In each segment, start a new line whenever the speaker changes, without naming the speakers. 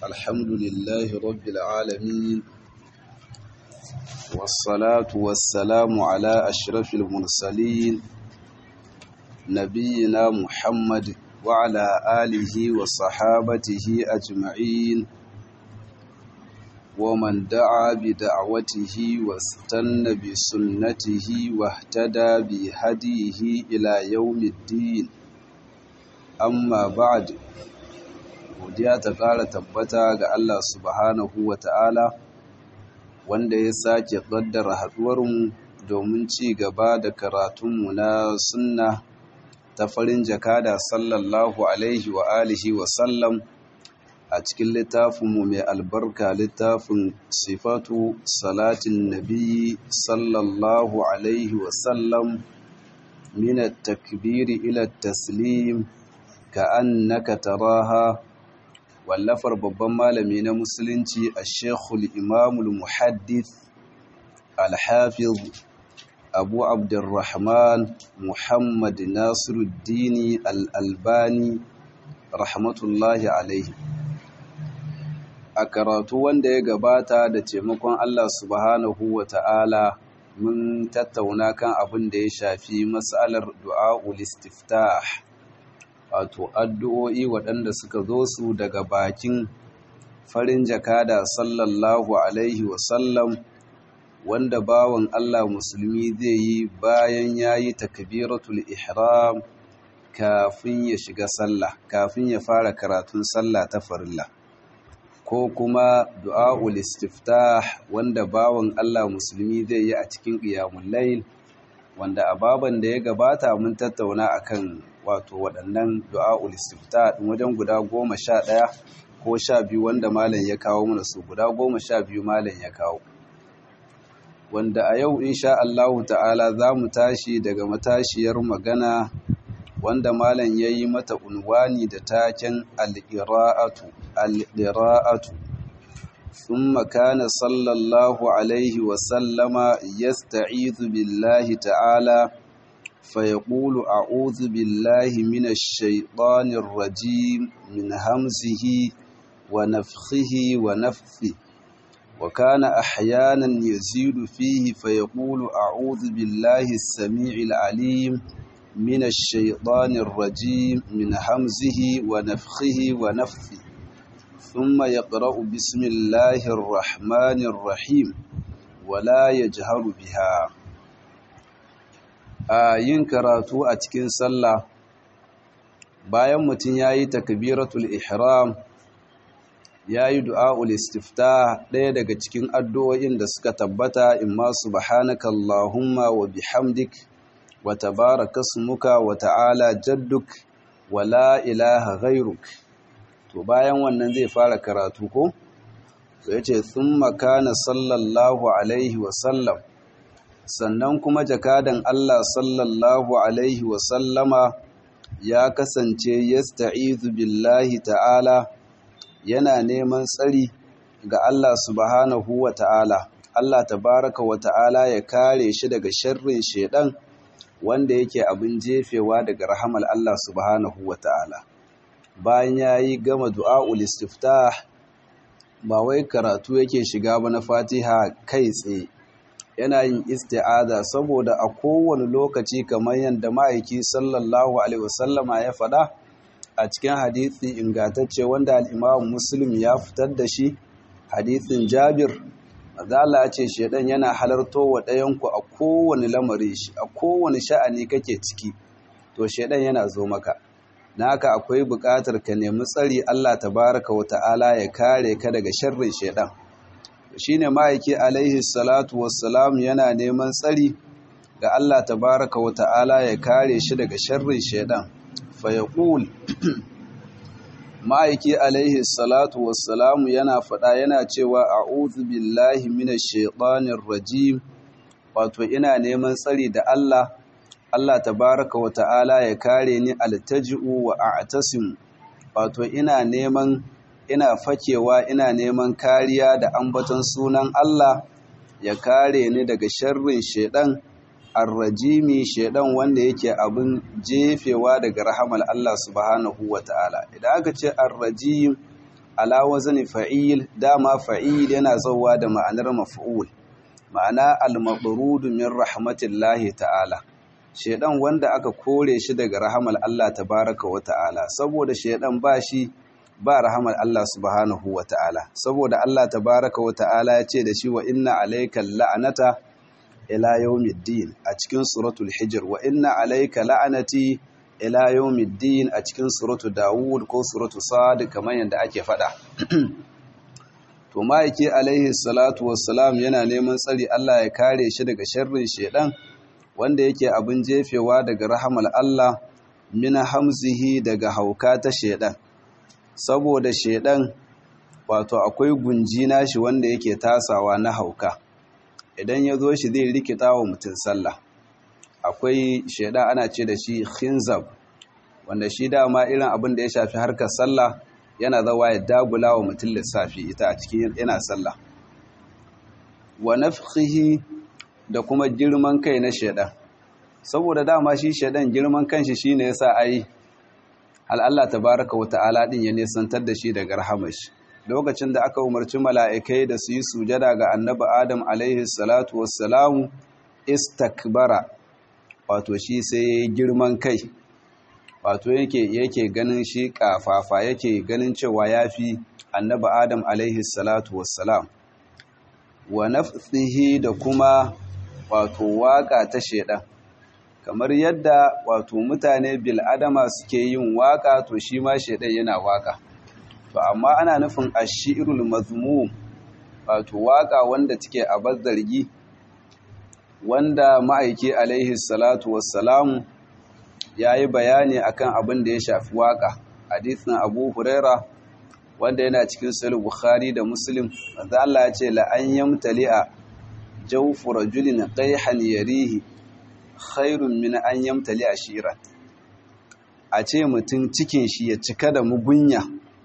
الحمد لله رب العالمين والصلاة والسلام على أشرف المرسلين نبينا محمد وعلى آله وصحابته أجمعين ومن دعا بدعوته واستنى بسنته واهتدى بهديه إلى يوم الدين amma ba'd godiya ta ƙara tabbata ga Allah subhanahu wa ta'ala wanda ya sake ƙaddara haɗuwarmu domin ci gaba da karatunmu na sunna ta farin jakada sallallahu alaihi wa alihi wa sallam a cikin littafinmu mai albarka littafin sifatu salatin nabi sallallahu alaihi wa sallam min at-takbiri ila at-taslim ka'annaka taraha wallafar babban malami na musulunci a shekul imamul muhaddith alhafiz abu abdurrahman muhammad nasiruddini al'albani rahmatullahi alaihi a karatu wanda ya gabata da taimakon allah subhanahu wa ta'ala mun tattauna kan abin da ya shafi matsalar du'a'ul istiftah wato addu'o'i waɗanda suka zo su daga bakin farin jakada sallallahu alaihi wasallam wanda bawan Allah musulmi zai yi bayan ya yi takbiratul ihram kafin ya shiga sallah kafin ya fara karatun sallah ta farilla ko kuma du'a'ul istiftah wanda bawan Allah musulmi zai yi a cikin qiyamul layl wanda a baban da ya gabata mun tattauna akan wato waɗannan du'a'ul istifta ɗin wajen guda goma sha ɗaya ko sha biyu wanda malam ya kawo mana su guda goma sha biyu malam ya kawo wanda a yau insha Allahu ta'ala za mu tashi daga matashiyar magana wanda malam ya yi mata unwani da taken al'ira'atu al'ira'atu ثم كان صلى الله عليه وسلم يستعيذ بالله تعالى فيقول أعوذ بالله من الشيطان الرجيم من همزه ونفخه ونفثه وكان أحيانا يزيد فيه فيقول أعوذ بالله السميع العليم من الشيطان الرجيم من همزه ونفخه ونفثه ثم يقرأ بسم الله الرحمن الرحيم ولا يجهر بها a yin karatu a cikin sallah bayan mutum ya yi takbiratul ihram ya yi du'a'ul istifta ɗaya daga cikin addu'o'in da suka tabbata imma subhanaka Allahumma wa bihamdik wa tabaraka smuka wa ta'ala jadduk wa la ilaha ghairuk to bayan wannan zai fara karatu ko to yace thumma kana sallallahu alaihi wa sallam sannan kuma jakadan Allah sallallahu Alaihi wasallama ya kasance yasta'izu billahi ta'ala yana neman tsari ga Allah subhanahu wa ta'ala Allah tabaraka wa ta'ala ya kare shi daga sharrin shedan wanda yake abin jefewa daga rahamal Allah subhanahu wa ta'ala bayan ya yi gama du'a'ul istiftah ba wai karatu yake shiga ba na fatiha kai tsaye yana yin isti'aza saboda a kowane lokaci kamar yadda ma'aiki sallallahu alaihi wasallama ya faɗa a cikin hadithi ingantacce wanda al'imam muslim ya fitar da shi hadithin jabir mazala ce shaidan yana halarto wa ɗayanku a kowane lamari shi a kowane sha'ani kake ciki to shaidan yana zo maka na haka akwai buƙatar ka nemi tsari allah tabaraka wa ta'ala ya kare ka daga sharrin shaidan shine ma'aiki alaihi salatu wassalam yana neman tsari ga Allah tabaraka wa ta'ala ya kare shi daga sharrin shaidan fa yaqul ma'aiki alaihi salatu wassalam yana faɗa yana cewa a'udhu billahi minash shaitanir rajim wato ina neman tsari da Allah Allah tabaraka wa ta'ala ya kare ni altaji'u wa a'tasim wato ina neman ina fakewa ina neman kariya da ambaton sunan Allah ya kare ni daga sharrin shedan arrajimi shedan wanda yake abin jefewa daga rahamal Allah subhanahu ta'ala. idan aka ce arrajim ala wazni fa'il dama fa'il yana zauwa da ma'anar maf'ul ma'ana al-mabrud min rahmatillahi ta'ala shedan wanda aka kore shi daga rahamar Allah tabaraka wa ta'ala saboda shedan ba shi ba rahamar Allah subhanahu wa ta'ala saboda Allah tabaraka wa ta'ala ya ce da shi wa inna alayka la'anata ila yawmiddin a cikin suratul hijr wa inna alayka la'anati ila yawmiddin a cikin suratul daud ko suratul sad kamar yadda ake fada to ma'aiki alaihi salatu wassalam yana neman tsari Allah ya kare shi daga sharrin shedan wanda yake abin jefewa daga rahamar Allah mina hamzihi daga hauka ta shedan saboda shedan wato akwai gunji nashi wanda yake tasawa na hauka idan ya zo shi zai rikita wa mutum sallah akwai shedan ana ce da shi khinzab wanda shi dama irin abin da ya shafi harkar sallah yana zawa ya dagula wa mutum lissafi ita a cikin yana sallah wa nafkhihi da kuma girman kai na shedan saboda dama shi shedan girman kanshi shine yasa ai hal Allah tabaaraka wata'ala din ya nesantar da shi daga rahamashi lokacin da aka umarci mala'ikai da su yi sujada ga annabi Adam alaihi salatu wassalamu istakbara wato shi sai girman kai wato yake yake ganin shi kafafa yake ganin cewa yafi annabi Adam alaihi salatu wassalam wa nafsihi da kuma wato waka ta shedan kamar yadda wato mutane bil adama suke yin waka to shi ma shedan yana waka to amma ana nufin ashirul mazmum wato waka wanda take a bazzargi wanda ma'aiki alaihi salatu wassalamu yayi bayani akan abin da ya shafi waka hadisin Abu Huraira wanda yana cikin sahih Bukhari da Muslim manzo Allah ya ce la an yamtali'a jawfu rajulin qayhan yarihi khairun min an yamtali'a shiran a ce mutum cikin shi ya cika da mugunya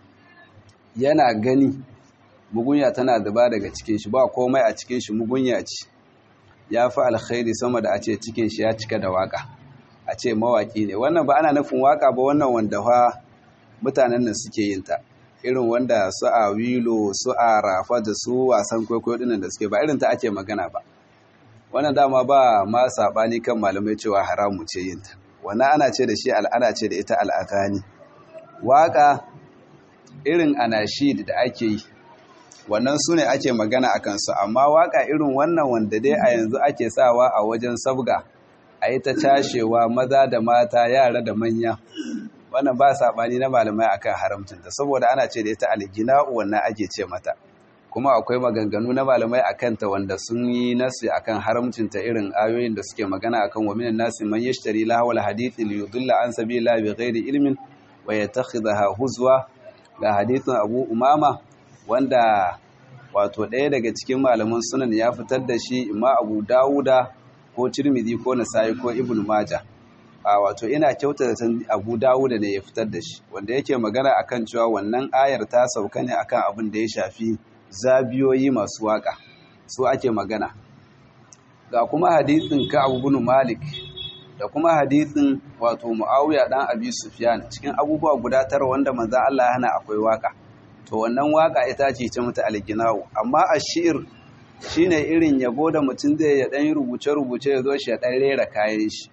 yana gani mugunya tana zuba daga cikin shi ba komai a cikin shi mugunya ce ya fi alkhairi sama da a ce cikin shi ya cika da waka a ce mawaki ne wannan ba ana nufin waka ba wannan wanda fa mutanen nan suke yin ta irin wanda su a wilo su a rafa da su wasan kwaikwayo dinnan da suke ba irin ta ake magana ba wannan dama ba ma sabani kan malamai cewa haramu ce yin ta wannan ana ce da shi al'ada ce da ita al'adani waka irin anashid da ake yi wannan su ne ake magana a kansu amma waka irin wannan wanda dai a yanzu ake sawa a wajen sabga a yi ta cashewa maza da mata yara da manya wannan ba saɓani na malamai akan haramcinta saboda ana ce da ita algina'u wannan ake ce mata kuma akwai maganganu na malamai a kanta wanda sun yi nasi akan haramcinta irin ayoyin da suke magana akan wa minan nasi man yashtari lahawal hadithi li yudilla an sabila bi ghairi ilmin wa yattakhidha huzwa ga hadithin Abu Umama wanda wato ɗaya daga cikin malaman sunan ya fitar da shi imma Abu Dawuda ko Tirmidhi ko Nasa'i ko Ibn Majah a wato ina kyauta da Abu Dawuda ne ya fitar da shi wanda yake magana akan cewa wannan ayar ta sauka ne akan abin da ya shafi zabiyoyi masu waka su ake magana ga kuma hadisin Ka'ab ibn Malik da kuma hadisin wato Muawiya dan Abi Sufyan cikin abubuwa guda tara wanda manzo Allah ya hana akwai waka to wannan waka ita ce ta mutu alginawu amma ashir shine irin yabo da mutum zai ya dan rubuce rubuce ya zo shi ya dan rera kayan shi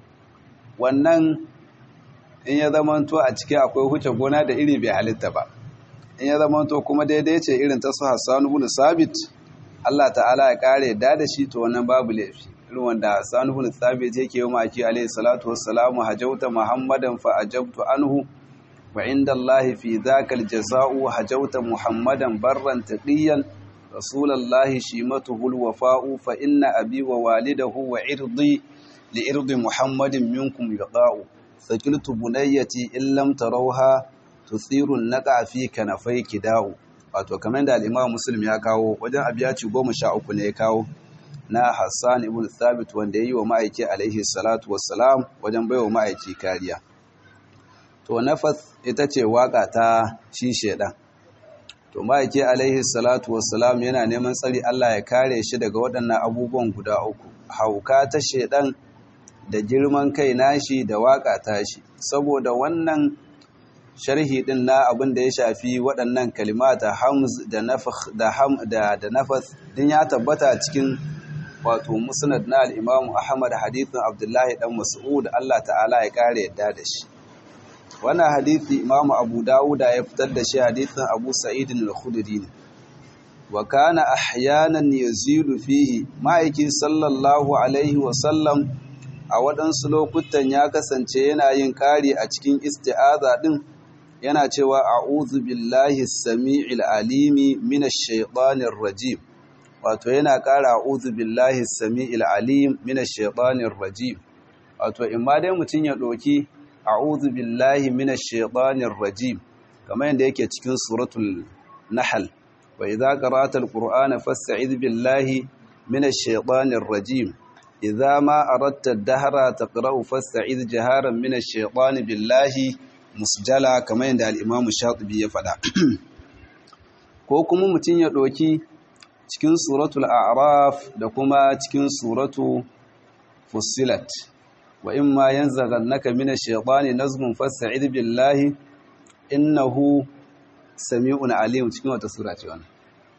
wannan in ya zamanto a ciki akwai huce gona da iri bai halitta ba in ya zamanto kuma daidai ce irin ta su Hassan ibn Sabit Allah ta'ala ya kare da da shi to wannan babu laifi irin wanda Hassan ibn Sabit yake yi maki alayhi salatu wassalamu hajauta Muhammadan fa ajabtu anhu wa inda Allah fi dhakal jazaa'u hajauta Muhammadan barran taqiyan rasulullahi shimatuhu alwafa'u fa inna abi wa walidahu wa irdi li irdi Muhammadin minkum yaqa'u sakiltu bunayyati in lam tarawha tuthiru an-naqa fi kanafayki da'u wato kamar da al-Imam Muslim ya kawo wajen abiyaci 13 ne ya kawo na Hassan ibn Thabit wanda yayi wa ma'aiki alaihi salatu wassalam wajen baiwa ma'aiki kariya to nafas ita ce waka ta shi shedan to ma'aiki alaihi salatu wassalam yana neman tsari Allah ya kare shi daga waɗannan abubuwan guda uku hauka ta shedan da girman kai nashi da waka tashi saboda wannan sharhi din na abin da ya shafi waɗannan kalimata hamz da nafakh da ham da da nafas din ya tabbata cikin wato musnad na al-Imam Ahmad hadithin Abdullahi dan Mas'ud Allah ta'ala ya kare yadda da shi wannan hadithi Imam Abu Dawud ya fitar da shi hadithin Abu Sa'id al-Khudri ne wa kana ahyanan yazilu fihi ma'aiki sallallahu alaihi wa sallam a waɗansu lokutan ya kasance yana yin ƙari a cikin isti'aza ɗin yana cewa a'udhu billahi sami'il alimi minash shaitanir rajim wato yana ƙara a'udhu billahi sami'il alim minash shaitanir rajim wato in ma dai mutum ya ɗauki a'udhu billahi minash shaitanir rajim kamar yadda yake cikin suratul nahl wa idza qara'ta alqur'ana fasta'idh billahi minash shaitanir rajim idza ma aradta ad-dahra taqra'u fasta'idh jaharan minash shaitani billahi musjala kamar yadda al-imamu shatibi ya faɗa ko kuma mutum ya ɗauki cikin suratul a'raf da kuma cikin suratu fussilat wa imma yanzaghannaka minash shaitani nazghun fasta'idh billahi innahu sami'un alim cikin wata sura ce wannan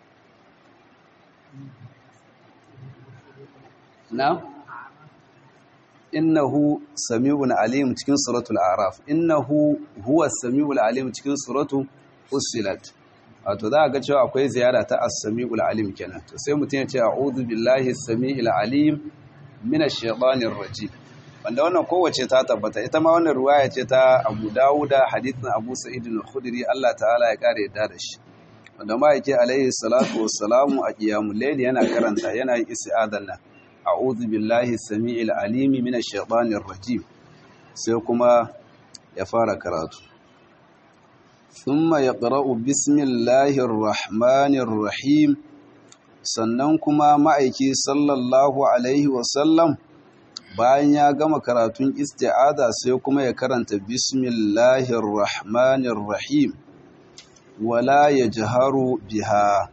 na innahu sami'un alim cikin suratul a'raf innahu huwa sami'ul alim cikin suratu fussilat wato za a ga cewa akwai ziyara ta as-sami'ul alim kenan to sai mutum ya ce a'udhu billahi as-sami'il alim minash shaitanir rajim wanda wannan kowace ta tabbata ita ma wannan ruwaya ce ta Abu Dawuda hadithin Abu Sa'id al-Khudri Allah ta'ala ya kare yadda da shi wanda ma yake alaihi salatu wassalamu a qiyamul layl yana karanta yana yin isti'adan nan a'udhu billahi as-sami'il alim minash shaitanir rajim sai kuma ya fara karatu thumma yaqra'u bismillahir rahmanir rahim sannan kuma ma'aiki sallallahu alaihi wasallam bayan ya gama karatun isti'aza sai kuma ya karanta bismillahir rahmanir rahim wala yajharu biha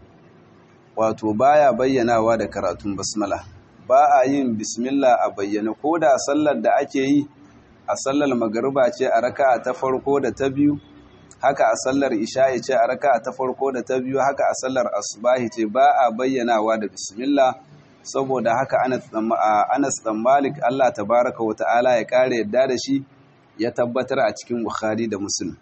wato baya bayyanawa da karatun basmala ba a yin bismillah a bayyana ko da sallar da ake yi a sallar magariba ce a raka'a ta farko da ta biyu haka a sallar isha'i ce a raka'a ta farko da ta biyu haka a sallar asubahi ce ba a bayyanawa da bismillah saboda haka Anas dan Malik Allah tabaraka wa ta'ala ya kare yadda da shi ya tabbatar a cikin Bukhari da Muslim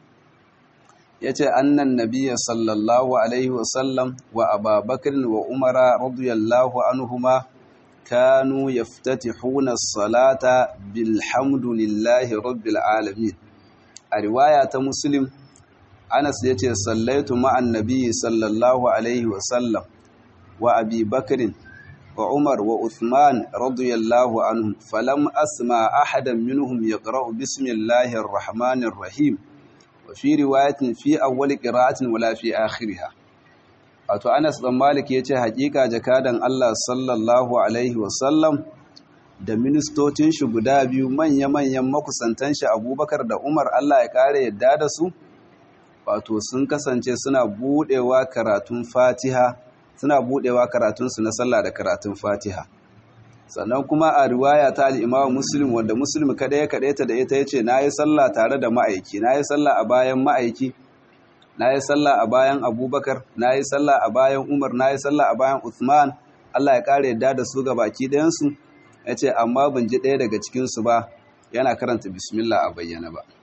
yace annan nabiyya sallallahu alaihi wa sallam wa Abubakar wa Umar radiyallahu anhuma kanu yaftatihuna as-salata bilhamdulillahi rabbil alamin a riwaya ta Muslim Anas yace sallaitu ma'an nabiyyi sallallahu alaihi wa sallam wa Abi Bakrin وعمر وعثمان رضي الله عنهم فلم أسمع أحدا منهم يقرأ بسم الله الرحمن الرحيم وفي رواية في أول قراءة ولا في آخرها wato Anas dan Malik yace hakika jakadan Allah sallallahu alaihi wasallam da ministocin shi guda biyu manya-manyan makusantan shi Abubakar da Umar Allah ya kare yadda da su wato sun kasance suna budewa karatun Fatiha suna budewa karatunsu na sallah da karatun fatiha sannan kuma a riwaya ta al'imawa muslim wanda muslim kada ya kaɗaita da ita ya ce na yi sallah tare da ma'aiki na yi sallah a bayan ma'aiki na yi sallah a bayan abubakar na yi sallah a bayan umar na yi sallah a bayan uthman allah ya ƙara yadda da su ga baki ɗayansu ya ce amma ban ji ɗaya daga cikinsu ba yana karanta bismillah a bayyana ba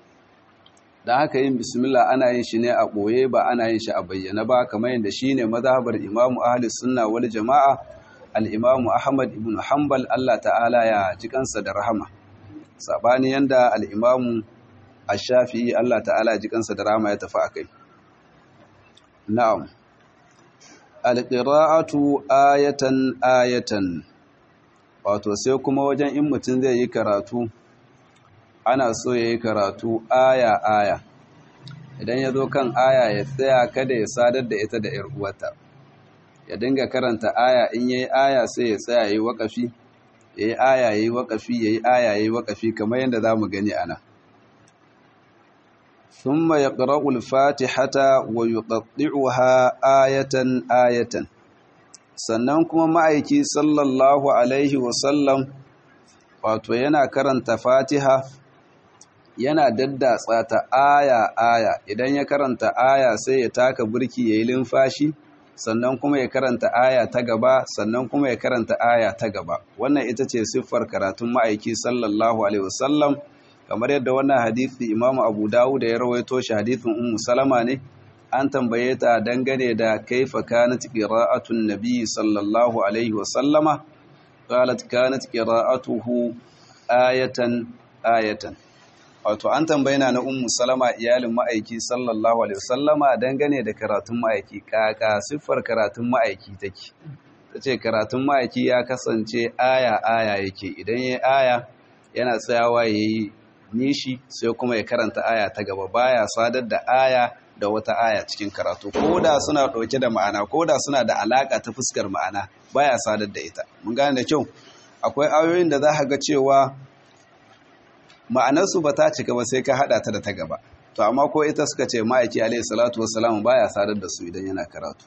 da haka yin bismillah ana yin shi ne a ɓoye ba ana yin shi a bayyana ba kamar yadda shi ne mazhabar imamu ahli sunna wal jama'a al'imamu ahmad ibn hanbal allah ta'ala ya ji kansa da rahama sabani yanda al'imamu ashafi'i allah ta'ala ya ji kansa da rahama ya tafi a kai na'am alƙira'atu ayatan ayatan wato sai kuma wajen in mutum zai yi karatu ana so ya yi karatu aya-aya idan ya zo kan aya ya tsaya kada ya sadar da ita da uwata ya dinga karanta aya in ya yi aya sai ya tsaya ya yi waƙafi ya yi aya ya yi waƙafi ya yi aya ya yi waƙafi kamar yadda za mu gani ana ثم يقرأ الفاتحة ويقطعها آية آية sannan kuma ma'aiki sallallahu alaihi wasallam wato yana karanta fatiha yana daddatsa ta aya aya idan ya karanta aya sai ya taka burki yayi limfashi sannan kuma ya karanta aya ta gaba sannan kuma ya karanta aya ta gaba wannan ita ce siffar karatun ma'aiki sallallahu alaihi wasallam kamar yadda wannan hadisi Imam Abu Dawud ya rawaito shi hadisin Ummu Salama ne an tambaye ta dangane da kaifa kanat qira'atun nabi sallallahu alaihi wasallama qalat kanat qira'atuhu ayatan ayatan wato an tambaye na Ummu Salama iyalin ma'aiki sallallahu alaihi wasallama dangane da karatun ma'aiki kaka siffar karatun ma'aiki take tace karatun ma'aiki ya kasance aya aya yake idan yayi aya yana tsayawa yayi nishi sai kuma ya karanta aya ta gaba baya sadar da aya da wata aya cikin karatu ko da suna ɗauke da ma'ana ko da suna da alaka ta fuskar ma'ana baya sadar da ita mun gane da kyau akwai ayoyin da za ka ga cewa ma'anarsu ba ta cika ba sai ka haɗa ta da ta gaba to amma ko ita suka ce ma'aiki alaihi salatu wassalam baya sadar da su idan yana karatu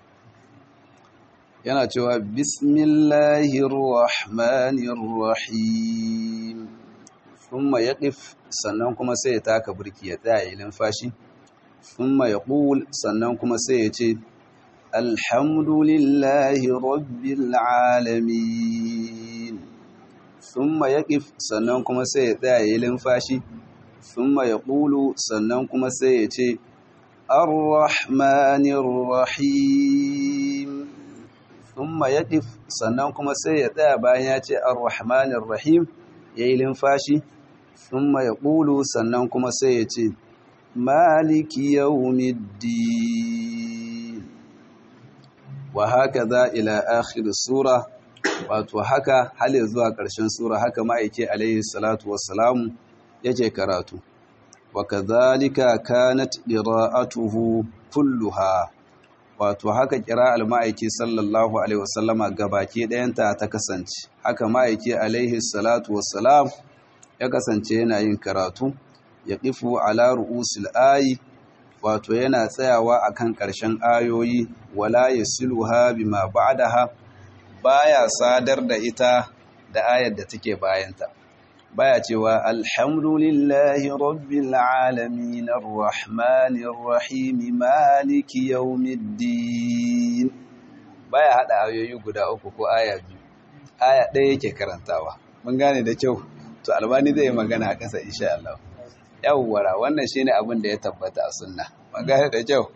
yana cewa bismillahir rahmanir rahim thumma yaqif sannan kuma sai ya taka burki ya tsaya ilin fashi thumma yaqul sannan kuma sai ya ce alhamdulillahi rabbil alamin thumma yaqif sannan kuma sai ya tsaya ilin fashi thumma yaqulu sannan kuma sai ya ce arrahmanir rahim thumma yaqif sannan kuma sai ya tsaya bayan ya ce arrahmanir rahim yayi limfashi thumma yaqulu sannan kuma sai ya ce maliki yawmiddin wa hakaza ila akhir sura wato haka hal zuwa ƙarshen sura haka ma'aike alaihi salatu wassalamu yake karatu wa kadhalika kanat qira'atuhu kulluha wato haka qira'al ma'aiki sallallahu alaihi wasallama gabaki ɗayanta ta kasance haka ma'aiki alaihi salatu wassalam ya kasance yana yin karatu ya ƙifu ala ru'usul ayi wato yana tsayawa akan ƙarshen ayoyi wala yasiluha bima ba'daha baya sadar da ita da ayar da take bayanta baya cewa alhamdulillahi rabbil alamin arrahmanir rahim maliki yawmiddin baya hada ayoyi guda uku ko aya biyu aya ɗaya yake karantawa mun gane da kyau to albani zai magana a ƙasa insha Allah yawwara wannan shine abin da ya tabbata a sunna mun gane da kyau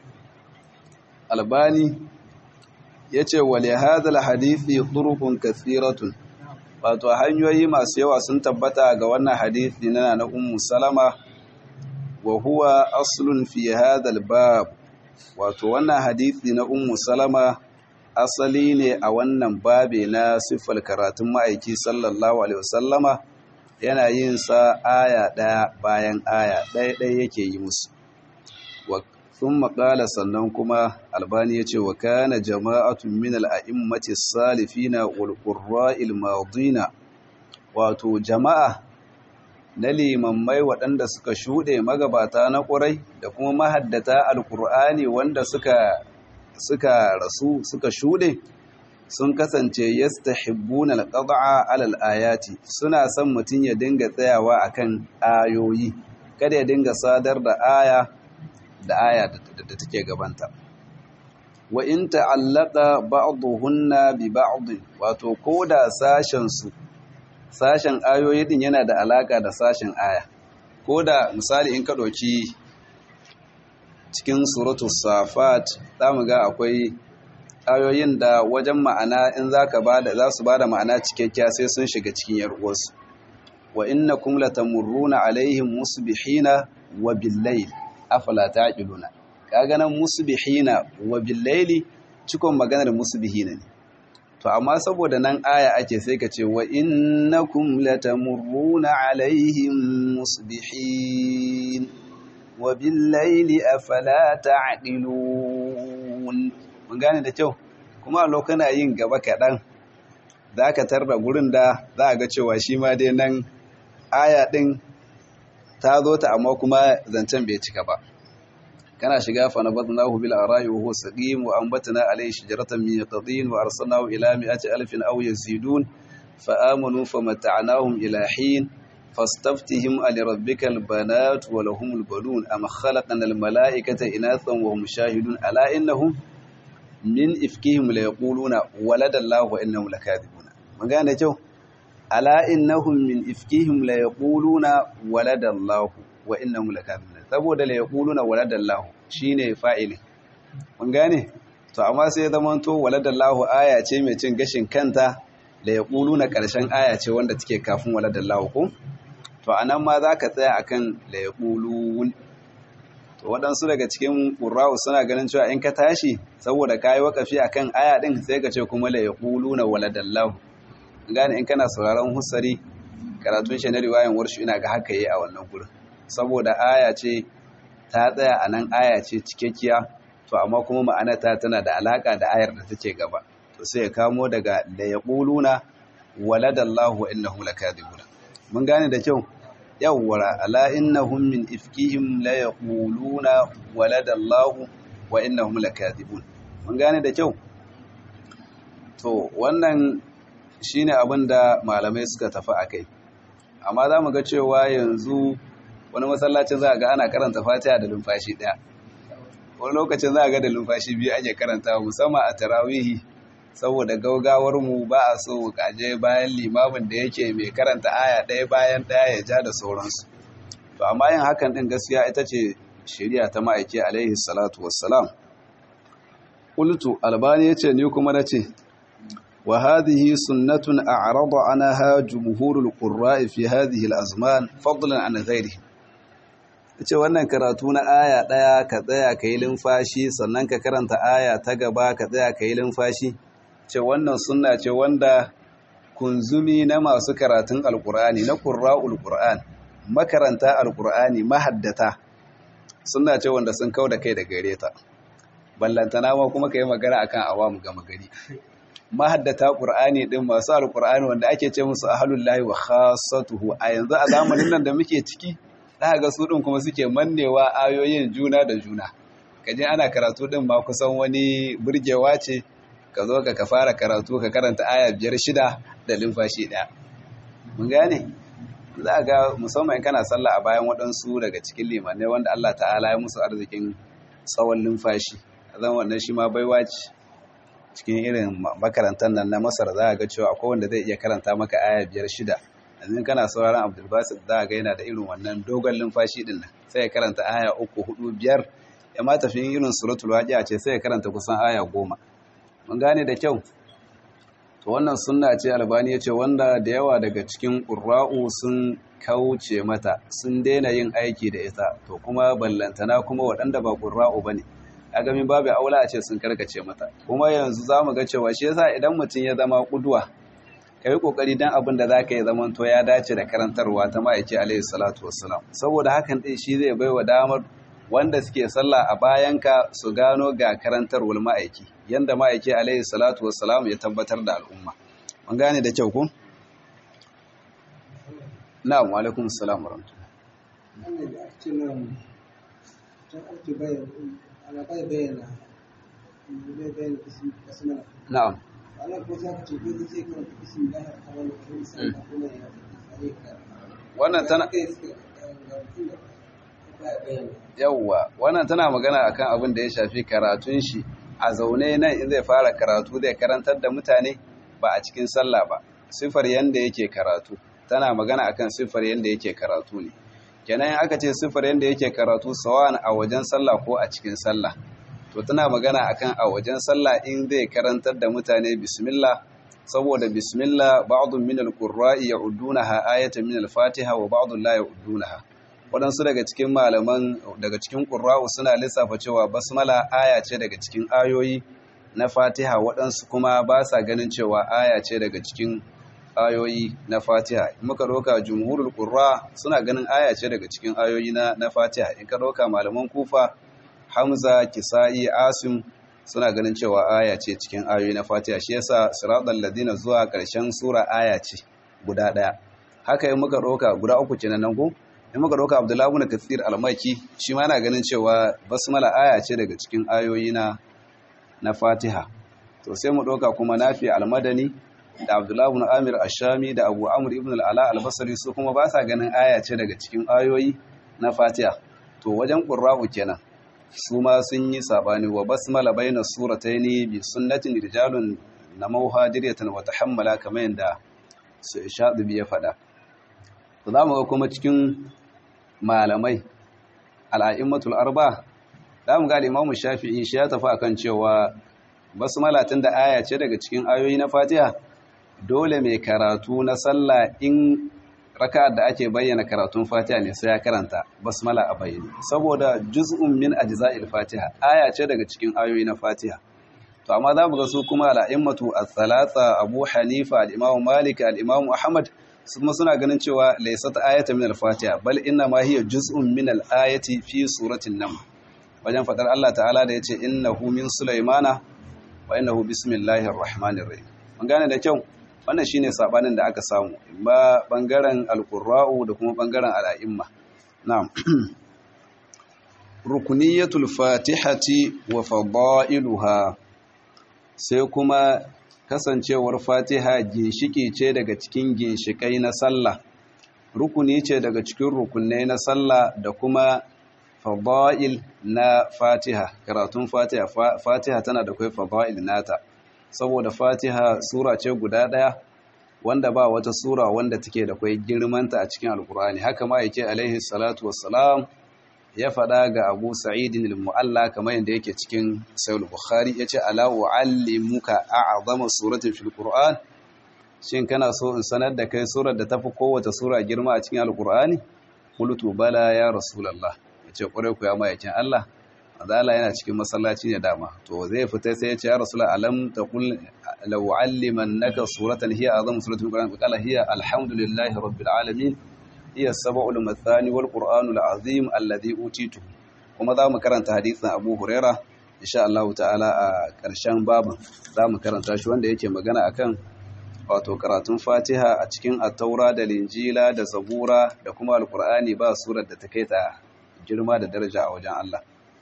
albani yace wa li hadha alhadisi turuqun kathiratun wato hanyoyi masu yawa sun tabbata ga wannan hadisi na na ummu salama wa huwa aslun fi hadha albab wato wannan hadisi na ummu salama asali ne a wannan babe na siffar karatun ma'aiki sallallahu alaihi wasallama yana yin sa aya ɗaya bayan aya ɗaya ɗaya yake yi musu sun maƙala sannan kuma albani ya ce wa kana jama'atun min al'a'immati salifina wal madina wato jama'a na limammai waɗanda suka shuɗe magabata na ƙurai da kuma mahaddata alƙur'ani wanda suka suka rasu suka shuɗe sun kasance yastahibbuna alqad'a ala alayati suna son mutun ya dinga tsayawa akan ayoyi kada ya dinga sadar da aya da aya da take gabanta wa in ta'allaqa ba'dhuhunna bi ba'd wato koda sashen su sashen ayoyi din yana da alaka da sashen aya koda misali in ka doki cikin suratul safat zamu ga akwai ayoyin da wajen ma'ana in zaka bada za su bada ma'ana cikakkiya sai sun shiga cikin yar uwarsu wa innakum latamurruna alaihim musbihina wa billayl afala taqiluna kaga nan musbihina wa billayli cikon maganar musbihina ne to amma saboda nan aya ake sai ka ce wa innakum latamurruna alaihim musbihin wa billayli afala taqilun mun gane da kyau kuma a lokana yin gaba kaɗan za ka tarda gurin da za a ga cewa shi ma dai nan aya ɗin ta zo ta amma kuma zancen bai cika ba kana shiga fa nabatnahu bil ara'i wa huwa saqim wa anbatna alayhi shajaratan min yaqdin wa arsalnahu ila mi'ati alfin aw yazidun fa amanu famata'nahum ila hin fastaftihim ali rabbikal banat wa lahumul banun am khalaqna al malaikata inathan wa hum shahidun ala innahum min ifkihim la yaquluna waladallahu wa innahum lakadibuna mun gane kyau ala innahum min ifkihim la yaquluna waladallahu wa innahum lakadibuna saboda la yaquluna waladallahu shine fa'ilin mun gane to amma sai ya zama to waladallahu aya ce mai cin gashin kanta la yaquluna karshen aya ce wanda take kafin waladallahu ko to anan ma zaka tsaya akan la yaqulun to waɗansu daga cikin ƙura'u suna ganin cewa in ka tashi saboda ka yi waƙafi a kan aya ɗin sai ka ce kuma la ya ƙulu na waladallahu gane in kana sauraron hussari karatun shi na riwayan warshu ina ga haka yi a wannan gurin saboda aya ce ta tsaya a nan aya ce cikakkiya to amma kuma ma'anata tana da alaƙa da ayar da take gaba to sai ya kamo daga la ya ƙulu na waladallahu wa innahu lakadibuna mun gane da kyau yawwara ala innahum min ifkihim la yaquluna walada Allah wa innahum lakadibun mun gane da kyau to wannan shine abin da malamai suka tafi akai amma za mu ga cewa yanzu wani masallacin za ga ana karanta fatiha da lumfashi daya wani lokacin za ga da lumfashi biyu ake karanta musamman a tarawihi saboda gaugawar mu ba a so kaje bayan limamin da yake mai karanta aya ɗaya bayan ɗaya ya ja da sauransu to amma yin hakan ɗin gaskiya ita ce shari'a ta ma'aiki alaihi salatu wassalam qultu albani yace ni kuma nace wa hadhihi sunnatun a'rada anha jumhurul qurra'i fi hadhihi al-azman fadlan an ghairihi ce wannan karatu na aya ɗaya ka tsaya ka yi lumfashi sannan ka karanta aya ta gaba ka tsaya ka yi lumfashi ce wannan sunna ce wanda kunzumi na masu karatun alkur'ani na ƙurra'ul ƙur'an makaranta alkur'ani mahaddata sunna ce wanda sun kau da kai da gare ta ballantana ma kuma ka yi magana akan awamu gama gari mahaddata ƙur'ani ɗin masu alkur'ani wanda ake ce musu ahalullahi wa khassatuhu a yanzu a zamanin nan da muke ciki za ga su ɗin kuma suke mannewa ayoyin juna da juna kaje ana karatu ɗin ma kusan wani burgewa ce ka zo ka fara karatu ka karanta aya biyar shida da limfashi ɗaya mun gane za ga musamman kana sallah a bayan waɗansu daga cikin limanai wanda Allah ta'ala ya musu arzikin tsawon limfashi zan wannan shi ma baiwa ce cikin irin makarantar nan na masar za ga cewa akwai wanda zai iya karanta maka aya biyar shida yanzu kana sauraron abdulbasir za ga yana da irin wannan dogon limfashi din nan sai ya karanta aya uku hudu biyar ya ma tafi irin suratul waqi'a ce sai ya karanta kusan aya goma mun gane da kyau to wannan sunna ce albani ya ce wanda da yawa daga cikin ƙurra'u sun kauce mata sun daina yin aiki da ita to kuma ballantana kuma waɗanda ba ƙurra'u ba ne a gami babu aula a ce sun karkace mata kuma yanzu za mu ga cewa shi yasa idan mutum ya zama ƙuduwa ka yi ƙoƙari don abin da za ka yi zaman to ya dace da karantarwa ta ma'aiki alaihi salatu wassalam saboda hakan ɗin shi zai bai wa damar wanda suke sallah a bayanka su gano ga karantarwar ma'aiki yanda ma'aiki alaihi salatu wassalam ya tabbatar da al'umma mun gane da kyau ku na'am wa alaikum assalam wa na'am wannan tana yawwa wannan tana magana akan abin da ya shafi karatun shi a zaune nan in zai fara karatu zai karantar da mutane ba a cikin sallah ba sifar yanda yake karatu tana magana akan sifar yanda yake karatu ne kenan aka ce sifar yanda yake karatu sawan a wajen sallah ko a cikin sallah to tana magana akan a wajen sallah in zai karantar da mutane bismillah saboda bismillah ba'dun min al-qurra'i ya'uddunaha ayatan min al-fatiha wa ba'dun la ya'uddunaha waɗansu daga cikin malaman daga cikin ƙurra'u suna lissafa cewa basmala aya ce daga cikin ayoyi na fatiha waɗansu kuma ba sa ganin cewa aya ce daga cikin ayoyi na fatiha in muka ɗauka jumhurul ƙurra suna ganin aya ce daga cikin ayoyi na, na fatiha in ka ɗauka malaman kufa hamza kisa'i asim suna ganin cewa aya ce cikin ayoyi na fatiha shi yasa siratal ladina zuwa ƙarshen sura aya ce guda ɗaya haka in muka ɗauka guda uku kenan nan ko in muka ɗauka abdullahi ibn kathir almaki shi ma yana ganin cewa basmala aya ce daga cikin ayoyi na na fatiha to sai mu ɗauka kuma nafi almadani da Abdullah ibn Amir Ash-Shami da Abu Amr ibn al-Ala al-Basri su kuma ba sa ganin aya ce daga cikin ayoyi na Fatiha to wajen qurra'u kenan su ma sun yi sabani wa basmala baina surataini bi sunnatin rijalun namauha diryatan wa tahammala kamar yanda su Shadibi ya faɗa to zamu ga kuma cikin malamai al'a'immatul arba zamu ga Imam Shafi'i shi ya tafi akan cewa basmala tun da aya ce daga cikin ayoyi na Fatiha dole mai karatu na sallah in raka da ake bayyana karatun fatiha ne sai ya karanta basmala a bayyane saboda juz'un min ajza'il fatiha aya ce daga cikin ayoyi na fatiha to amma za mu ga su kuma al'immatu as-salasa abu hanifa al-imam malik al-imam ahmad su kuma suna ganin cewa laysat ayatan min al-fatiha bal inna ma hiya juz'un min al-ayati fi suratin nam wajen fadar Allah ta'ala da yace innahu min sulaymana wa innahu bismillahir rahmanir rahim mun gane da kyau wannan shine sabanin da aka samu ba bangaren alqurra'u da kuma bangaren al'a'imma na'am rukuniyatul fatihati wa fadailuha sai kuma kasancewar fatiha ginshiki ce daga cikin ginshikai na sallah rukuni ce daga cikin rukunai na sallah da kuma fadail na fatiha karatun fatiha fatiha tana da kai fadail nata saboda fatiha sura ce guda ɗaya wanda ba wata sura wanda take da kwai girmanta a cikin alkur'ani haka ma yake alaihi salatu wassalam ya faɗa ga abu sa'idin al-mu'alla kamar yadda yake cikin sayul bukhari ya ce ala u'allimuka a'zama suratin fil qur'an shin kana so in sanar da kai surar da tafi kowace sura girma a cikin alkur'ani qultu bala ya rasulullah ya ce ƙwarai ku ya mayakin Allah azala yana cikin masallaci ne dama to zai fita sai ya ce ya rasul alam taqul law allimannaka suratan hiya azam suratul qur'an qala hiya alhamdulillahi rabbil alamin hiya sab'ul mathani wal qur'anul azim alladhi utitu kuma za mu karanta hadisin Abu Huraira insha Allah ta'ala a ƙarshen babin za mu karanta shi wanda yake magana akan wato karatun Fatiha a cikin at-Taura da Linjila da Zabura da kuma Al-Qur'ani ba surar da ta kai ta girma da daraja a wajen Allah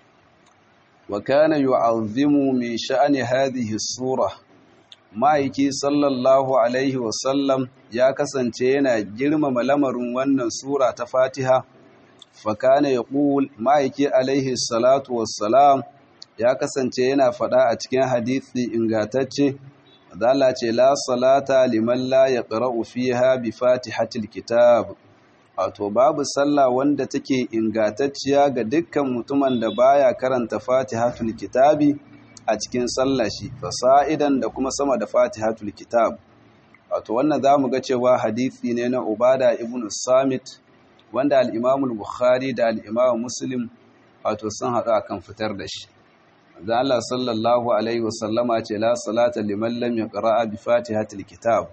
وكان يعظم من شأن هذه السورة ma'aiki sallallahu alaihi wasallam ya kasance yana girmama lamarin wannan sura ta fatiha fakana ya ƙul ma'aiki alaihi salatu wassalam ya kasance yana faɗa a cikin hadithi ingatacce zala ce la salata liman la ya ƙara'u fiha bi fatihatil kitab wato babu sallah wanda take ingantacciya ga dukkan mutumin da baya karanta fatihatul kitabi a cikin sallah shi fasa'idan da kuma sama da fatihatul kitab wato wannan zamu ga cewa hadisi ne na ubada ibn samit wanda al-imam al-bukhari da al-imam muslim wato sun haɗu akan fitar da shi dan Allah sallallahu alaihi wasallama ce la salata liman lam yaqra bi fatihatul kitab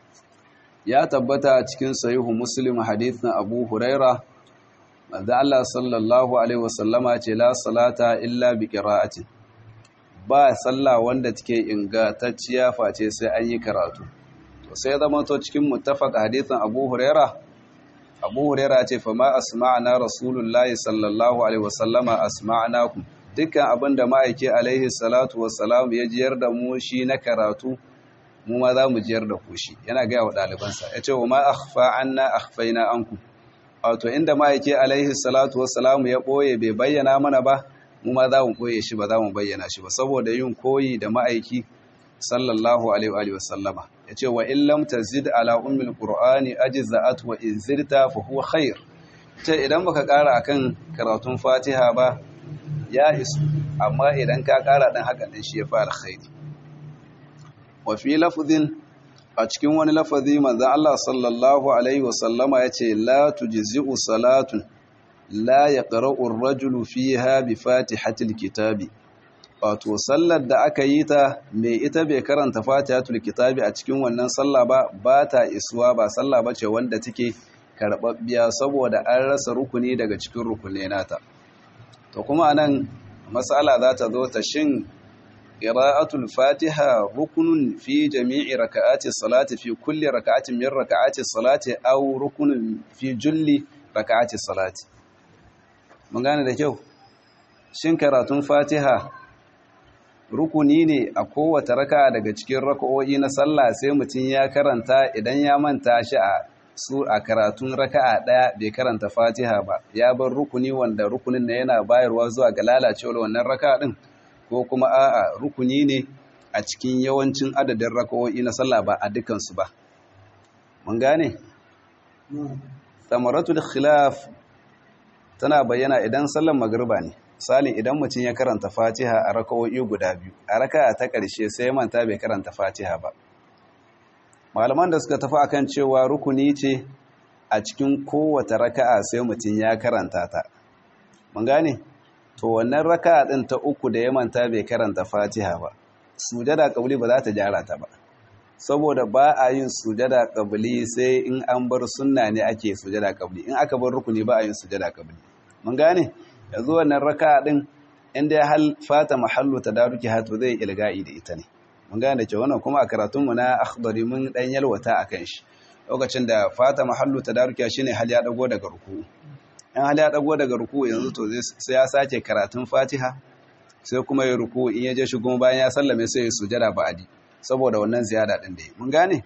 ya tabbata cikin sahihu muslim hadithin abu huraira manzo Allah sallallahu alaihi wasallama ce la salata illa bi qira'ati ba sallah wanda take ingantacciya face sai an yi karatu to sai zama to cikin muttafaq hadithin abu huraira abu huraira ce fa ma asma'na rasulullahi sallallahu alaihi wasallama asma'nakum dukkan abinda ma'aike alaihi salatu wassalam ya jiyar da mu shi na karatu mu ma za mu jiyar da ku shi yana gaya wa ɗalibansa ya ce wa ma akhfa anna akhfaina anku wato inda ma'aike alaihi salatu wassalamu ya ɓoye bai bayyana mana ba mu ma za mu ɓoye shi ba za mu bayyana shi ba saboda yin koyi da ma'aiki sallallahu alaihi wa sallama ya ce wa in lam tazid ala ummil qur'ani ajza'at wa in zirta fa huwa khair ce idan baka ƙara akan karatun fatiha ba ya isu amma idan ka ƙara dan haka din shi ya fa alkhairi wafi lafazin a cikin wani lafazi manzan Allah sallallahu Alaihi wasallama ya ce la tujzi'u salatun la ya ƙara'ur rajulu fi ha bi fatihatul kitabi wato sallar da aka yi ta mai ita bai karanta fatihatul kitabi a cikin wannan sallah ba ba ta isuwa ba sallah ba ce wanda take karɓaɓɓiya saboda an rasa rukuni daga cikin rukuni nata to kuma nan matsala za ta zo ta shin قراءة الفاتحة ركن في جميع ركعات الصلاة في كل ركعة من ركعات الصلاة أو ركن في جل ركعات الصلاة من gane da kyau shin karatun fatiha rukuni ne a kowace raka daga cikin raka'o'i na sallah sai mutum ya karanta idan ya manta shi a su a karatun raka'a daya bai karanta fatiha ba ya bar rukuni wanda rukunin na yana bayarwa zuwa ga lalacewar wannan raka'a din ko kuma a'a rukuni ne a cikin yawancin adadin raka'o'i na sallah ba a dukansu ba mun gane samaratul khilaf tana bayyana idan sallar magriba ne misali idan mutum ya karanta fatiha a raka'o'i guda biyu a raka'a ta ƙarshe sai manta bai karanta fatiha ba malaman da suka tafi akan cewa rukuni ce a cikin kowace raka'a sai mutum ya karanta ta mun gane to wannan raka'a din ta uku da ya manta bai karanta fatiha ba sujada kabli ba za ta gyara ta ba saboda ba a yin sujada kabli sai in an bar sunna ne ake sujada kabli in aka bar rukuni ba a yin sujada kabli mun gane yanzu wannan raka'a din inda ya hal fata mahallu tadaruki hatu zai ilga'i da ita ne mun gane cewa wannan kuma a karatun mu na akhdari mun dan yalwata akan shi lokacin da fata mahallu tadaruki shine hal ya dago daga ruku in hal ya dago daga ruku yanzu to sai ya sake karatun fatiha sai kuma ya ruku in ya je shi kuma bayan ya sallame sai ya sujada ba'adi saboda wannan ziyada din da yi mun gane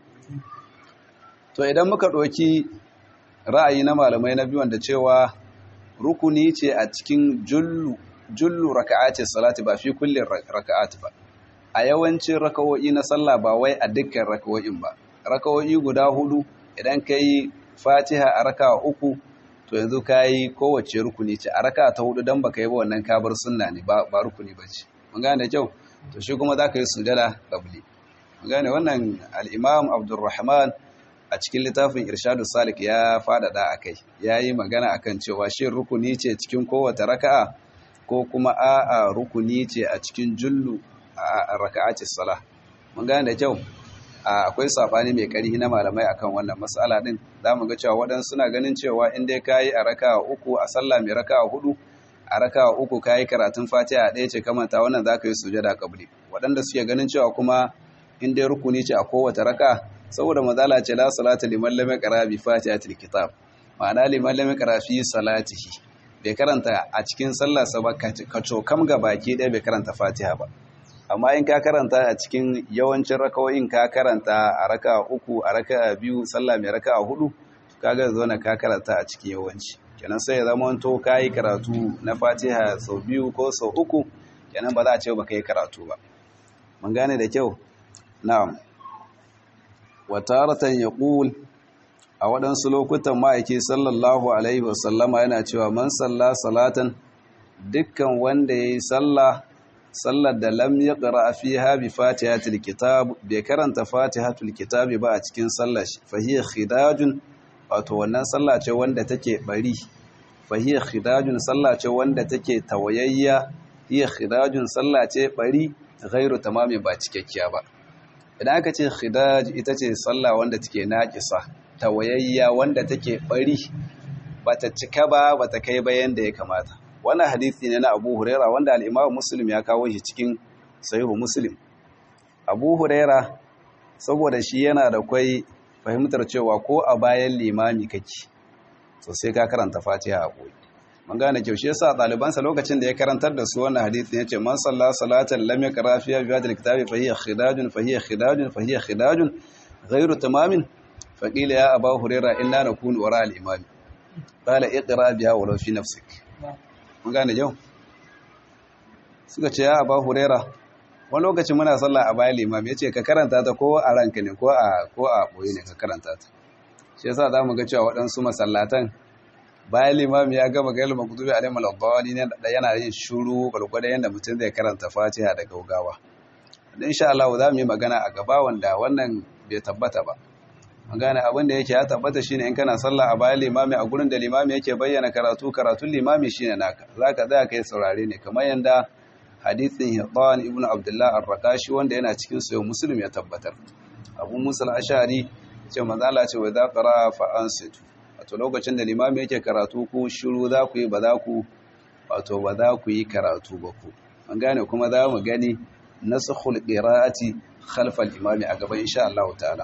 to idan muka ɗauki ra'ayi na malamai na biyu da cewa rukuni ce a cikin jullu jullu raka'ati salati ba fi kullin raka'ati ba a yawancin raka'o'i na sallah ba wai a dukkan raka'o'in ba raka'o'i guda hudu idan kai fatiha a raka'a uku to yanzu kai kowace rukuni ce a raka'a ta hudu dan baka yi ba wannan kabar sunna ne ba ba rukuni bace mun gane kyau to shi kuma zaka yi sujada qabli mun gane wannan al-imam Abdulrahman a cikin littafin irshadu salik ya fadada a kai ya yi magana akan cewa shi rukuni ce cikin kowace raka'a ko kuma a'a rukuni ce a cikin jullu a raka'aci sala mun gane da kyau akwai sabani mai ƙarfi na malamai akan wannan matsala din za mu ga cewa waɗansu suna ganin cewa in dai kayi a raka'a uku a sallah mai raka'a hudu a raka'a uku kayi karatun fatiha ɗaya ce kamanta wannan za ka yi sujada kabri waɗanda suke ganin cewa kuma in dai rukuni ce a kowace raka'a saboda mazala ce la salata liman lam yaqra bi fatihatil kitab ma'ana liman lam yaqra fi salatihi bai karanta a cikin sallar sa ba ka cokam ga baki ɗaya bai karanta fatiha ba amma in ka karanta a cikin yawancin rakawoyin ka karanta a raka uku a raka biyu sallah mai raka hudu kaga zo na ka karanta a cikin yawanci kenan sai ya zama to ka yi karatu na fatiha sau biyu ko sau uku kenan ba za a ce ba ka yi karatu ba mun gane da kyau na'am wataratan ya ƙul a waɗansu lokutan ma'aiki sallallahu alaihi wasallama yana cewa man salla salatan dukkan wanda ya yi salla sallar da lam ya ƙara fi habi fatihatul kitab bai karanta fatihatul kitab ba a cikin sallar shi fahiyar khidajun wato wannan salla ce wanda take bari fahiyar khidajun salla ce wanda take tawayayya hiya khidajun salla ce bari ghairu tamami ba cikakkiya ba idan aka ce khidaj ita ce sallah wanda take naƙisa tawayayya wanda take bari bata cika ba bata kai ba yanda ya kamata wannan hadisi ne na Abu Huraira wanda al-Imam Muslim ya kawo shi cikin Sahihu Muslim Abu Huraira saboda shi yana da kwai fahimtar cewa ko a bayan limami kake so sai ka karanta Fatiha a koyi mun gane kyau shi yasa ɗalibansa lokacin da ya karantar da su wannan hadisi yace man salla salatan lam yaqra fiha bi hadhihi alkitabi fa hiya khidajun fa hiya khidajun fa hiya khidajun ghayru tamamin fa qila ya aba huraira inna nakunu wara al-imam qala iqra biha walau fi nafsik mun gane kyau suka ce ya aba huraira wani lokacin muna sallah a bayan limam yace ka karanta ta ko a ranka ne ko a ko a boye ne ka karanta ta shi yasa zamu ga cewa waɗansu masallatan bayan limami ya gama gailu makutubi alayhi malabbawani ne da yana yin shuru gwargwada yadda mutum zai karanta fatiha da gaugawa da insha Allah za mu yi magana a gaba wanda wannan bai tabbata ba magana abin da yake ya tabbata shine in kana sallah a bayan limami a gurin da limami yake bayyana karatu karatun limami shine naka zaka tsaya kai saurare ne kamar yanda hadithin Hidan ibn Abdullah ar-Raqashi wanda yana cikin sayo Muslim ya tabbatar Abu Musa al-Ash'ari ce manzo Allah ce wa idza qara fa ansitu wato lokacin da limami yake karatu ku shiru za ku yi ba za ku wato ba za ku yi karatu ba ku an gane kuma za mu gani nasakhul qira'ati khalf al-imami a gaba insha Allah ta'ala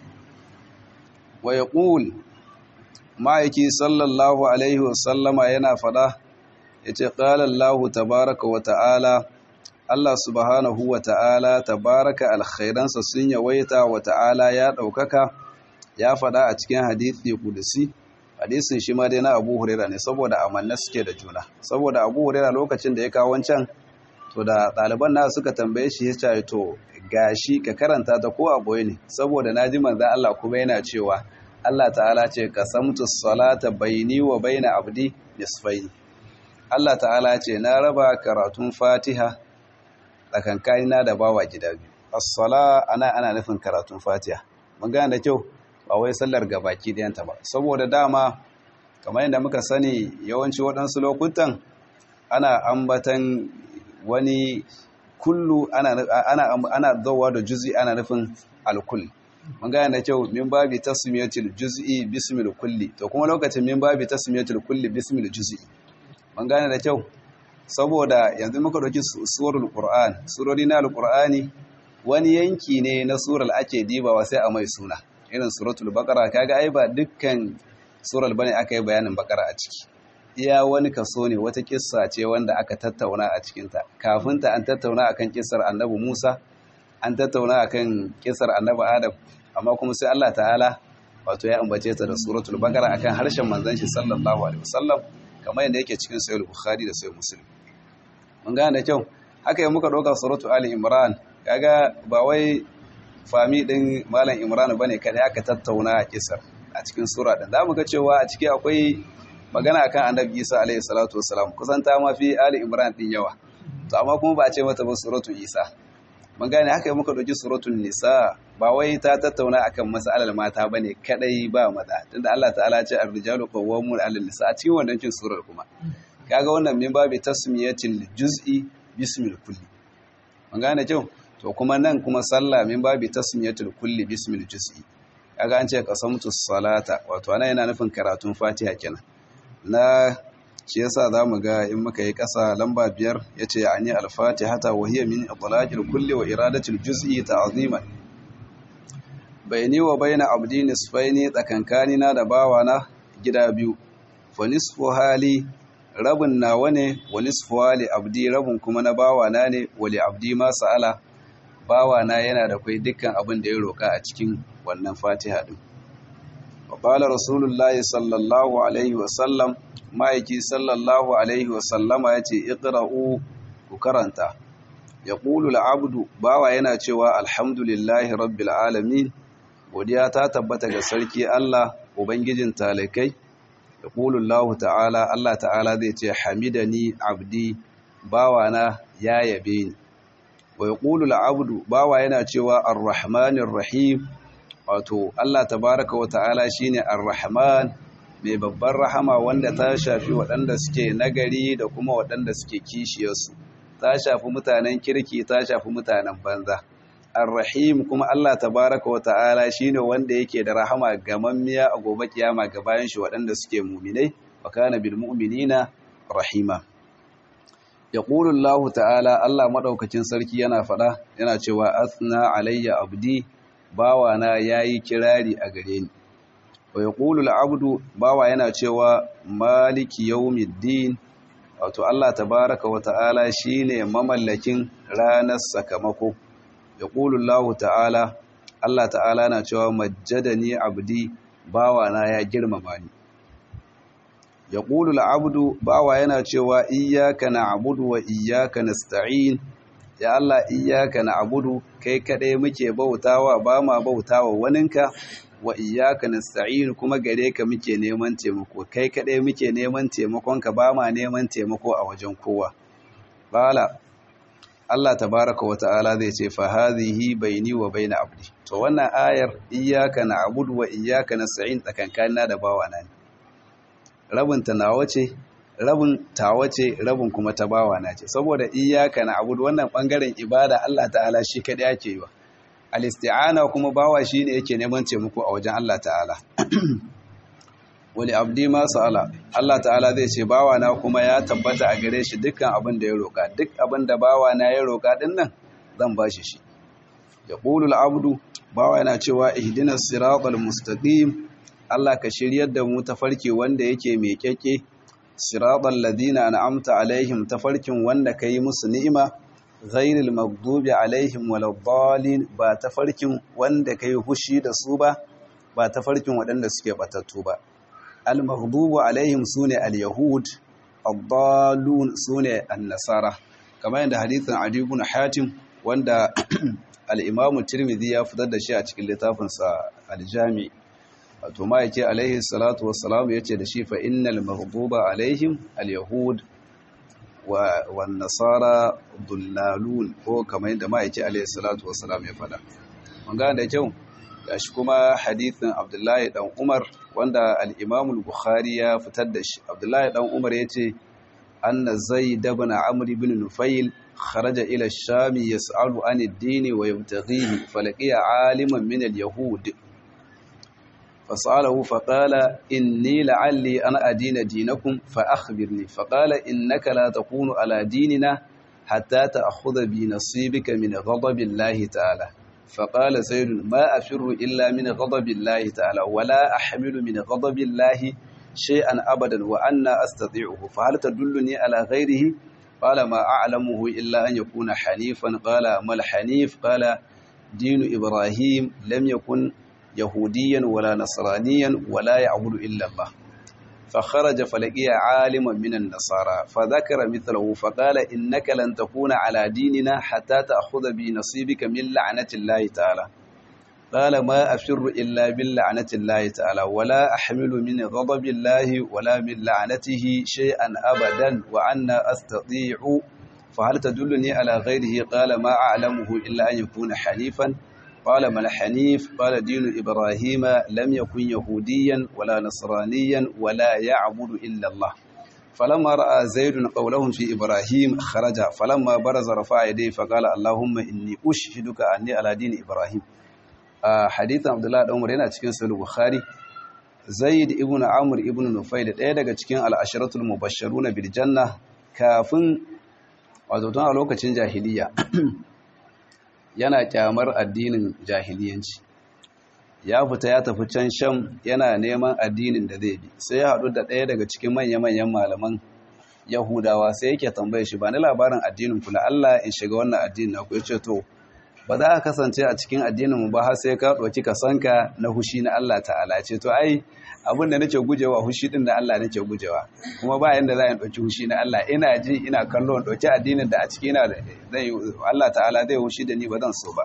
wa yaqul ma'aiki sallallahu alaihi wa sallama yana fada yace qala Allah tabaaraka wa ta'ala Allah subhanahu wa ta'ala tabaraka alkhairansa sun yawaita wa ta'ala ya ɗaukaka ya faɗa a cikin hadithi kudusi hadisin shi ma dai na Abu Huraira ne saboda amanna suke da juna saboda Abu Huraira lokacin da ya kawo wancan to da ɗaliban na suka tambaye shi ya ce to gashi ka karanta ta ko a boye ne saboda naji manzon Allah kuma yana cewa Allah ta'ala ce qasamtu salata baini wa baina abdi nisfaini Allah ta'ala ce na raba karatun Fatiha tsakankanina da bawa gida biyu as-sala ana ana nufin karatun Fatiha mun gane da kyau ba wai sallar gabaki ɗayanta ba saboda dama kamar yadda muka sani yawanci waɗansu lokutan ana ambatan wani kullu ana ana ana dawa da juz'i ana nufin alkull mun gane da kyau min babi tasmiyatul juz'i bismil kulli to kuma lokacin min babi tasmiyatul kulli bismil juz'i mun gane da kyau saboda yanzu muka dauki surul qur'an surori na alqur'ani wani yanki ne na surar ake dibawa sai a mai suna irin suratul baqara kaga ai ba dukkan surar bane aka yi bayanin baqara a ciki iya wani kaso ne wata kissa ce wanda aka tattauna a cikinta kafin ta an tattauna akan kissar annabi Musa an tattauna akan kissar annabi Adam amma kuma sai Allah ta'ala wato ya ambace ta da suratul baqara akan harshen manzon shi sallallahu alaihi wasallam kamar yadda yake cikin sahih bukhari da sahih muslim mun gane da kyau haka yi muka ɗauka suratul ali imran kaga ba wai fami ɗin malam imran bane kada aka tattauna a kisar a cikin sura ɗin za mu ga cewa a ciki akwai magana akan annabi isa alaihi salatu wasalam kusan ta ma fi ali imran ɗin yawa to amma kuma ba a ce mata ba suratul isa mun gane haka yi muka ɗauki suratul nisa ba wai ta tattauna akan mas'alar mata bane kadai ba maza tunda Allah ta'ala ce ar-rijalu qawwamun 'ala nisa a cikin wannan cin surar kuma kaga wannan min babi tasmiyatil juz'i bismil kulli mun gane kyau to kuma nan kuma sallah min babi tasmiyatul kulli bismil juz'i kaga an ce qasamtu salata wato ana yana nufin karatun fatiha kenan na shi yasa zamu ga in muka yi kasa lamba biyar yace yani al-fatihata wa hiya min itlaqil kulli wa iradatil juz'i ta'ziman bayni wa bayna abdi nisfaini tsakankanina da bawana gida biyu fa nisfu hali rabin nawa ne wa nisfu hali abdi rabin kuma na bawana ne wali abdi ma sa'ala bawana yana da kai dukkan abin da ya roka a cikin wannan fatiha din wa qala rasulullahi sallallahu alaihi wa sallam ma'aiki sallallahu alaihi wa sallama yace iqra'u ku karanta yaqulu al-abdu bawa yana cewa alhamdulillahi rabbil alamin godiya ta tabbata ga sarki Allah ubangijin talakai yaqulu Allah ta'ala Allah ta'ala zai ce hamidani abdi bawana ya yabe ni wa yaqulu al-abdu bawa yana cewa ar-rahmanir rahim wato Allah tabaaraka wa ta'ala shine ar-rahman mai babbar rahama wanda ta shafi waɗanda suke nagari da kuma waɗanda suke kishiyarsu ta shafi mutanen kirki ta shafi mutanen banza Ar-Rahim kuma Allah tabaraka wa ta'ala shine wanda yake da rahama gamammiya a gobe kiyama ga bayan shi waɗanda suke mu'minai wa kana bil mu'minina rahima yaqulu Allah ta'ala Allah madaukakin sarki yana fada yana cewa asna alayya abdi bawana yayi kirari a gare ni wa yaqulu al-abdu bawa yana cewa maliki yawmiddin wato Allah tabaraka wa ta'ala shine mamallakin ranar sakamako yaqulu Allah ta'ala Allah ta'ala na cewa majjadani abdi bawana ya girmama ni yaqulu al-abdu bawa yana cewa iyyaka na'budu wa iyyaka nasta'in ya Allah iyyaka na'budu kai kadai muke bautawa ba ma bautawa waninka wa iyyaka nasta'in kuma gare ka muke neman taimako kai kadai muke neman taimakon ka ba ma neman taimako a wajen kowa bala Allah tabaraka wa ta'ala zai ce fa hadhihi baini wa baina abdi to wannan ayar iyyaka na'budu wa iyyaka nasta'in tsakankanina da bawana ne rabin ta nawa ce rabin tawa ce rabin kuma ta bawana ce saboda iyyaka na'budu wannan bangaren ibada Allah ta'ala shi kadai yake yi wa al-isti'ana kuma bawa shine yake neman taimako a wajen Allah ta'ala wali abdi ma sa'ala Allah ta'ala zai ce bawa na kuma ya tabbata a gare shi dukkan abin da ya roka duk abin da bawa na ya roka din nan zan bashi shi yaqulu al-abdu bawa yana cewa ihdinas siratal mustaqim Allah ka shiryar da mu tafarki wanda yake mai kyakke siratal ladina an'amta alaihim tafarkin wanda kai musu ni'ima ghairil maghdubi alaihim waladdallin ba tafarkin wanda kai hushi da su ba ba tafarkin waɗanda suke batattu ba al maghdubu alaihim sune al yahud ad-dallun sune an-nasara kamar yadda hadithin Adi ibn Hatim wanda al-Imam Tirmidhi ya fitar da shi a cikin littafinsa al-Jami wato ma yake alaihi salatu wassalam yace da shi fa innal maghduba alaihim al-yahud wa wan nasara dullalun ko kamar yadda ma yake alaihi salatu wassalam ya fada mun ga da kyau gashi kuma hadithin Abdullahi dan Umar wanda al-Imam al-Bukhari ya fitar da shi Abdullahi dan Umar yace أن زيد بن عمرو بن نفيل خرج إلى الشام يسأل عن الدين ويبتغيه فلقي عالما من اليهود فسأله فقال إني لعلي أنا أدين دينكم فأخبرني فقال إنك لا تكون على ديننا حتى تأخذ بنصيبك من غضب الله تعالى فقال زيد ما أفر إلا من غضب الله تعالى ولا أحمل من غضب الله شيئا أبدا وأنا أستطيعه فهل تدلني على غيره قال ما أعلمه إلا أن يكون حنيفا قال ما الحنيف قال دين إبراهيم لم يكن يهوديا ولا نصرانيا ولا يعبد إلا الله فخرج فلقي عالما من النصارى فذكر مثله فقال إنك لن تكون على ديننا حتى تأخذ بنصيبك من لعنة الله تعالى قال ما أفر إلا باللعنة الله تعالى ولا أحمل من غضب الله ولا من لعنته شيئا أبدا وأنا أستطيع فهل تدلني على غيره قال ما أعلمه إلا أن يكون حنيفا قال ما الحنيف قال دين إبراهيم لم يكن يهوديا ولا نصرانيا ولا يعبد إلا الله فلما رأى زيد قولهم في إبراهيم خرج فلما برز رفع يديه فقال اللهم إني أشهدك أني على دين إبراهيم a hadithin abdullahi dan umar yana cikin sahih bukhari zaid ibn amr ibn nufail ɗaya daga cikin al-asharatul mubashsharuna bil janna kafin wato tun a lokacin jahiliya yana kyamar addinin jahiliyanci ya fita ya tafi can sham yana neman addinin da zai bi sai ya haɗu da ɗaya daga cikin manya-manyan malaman yahudawa sai yake tambaye shi ba ni labarin addinin kula Allah in shiga wannan addinin na ku ya ce to ba za ka kasance a cikin addinin mu ba har sai ka ɗauki ka sanka na hushi na Allah ta'ala ce to ai abin da nake gujewa hushi din da Allah nake gujewa kuma ba yanda za in ɗauki hushi na Allah ina ji ina kallo in ɗauki addinin da a ciki ina zai Allah ta'ala zai hushi da ni ba zan so ba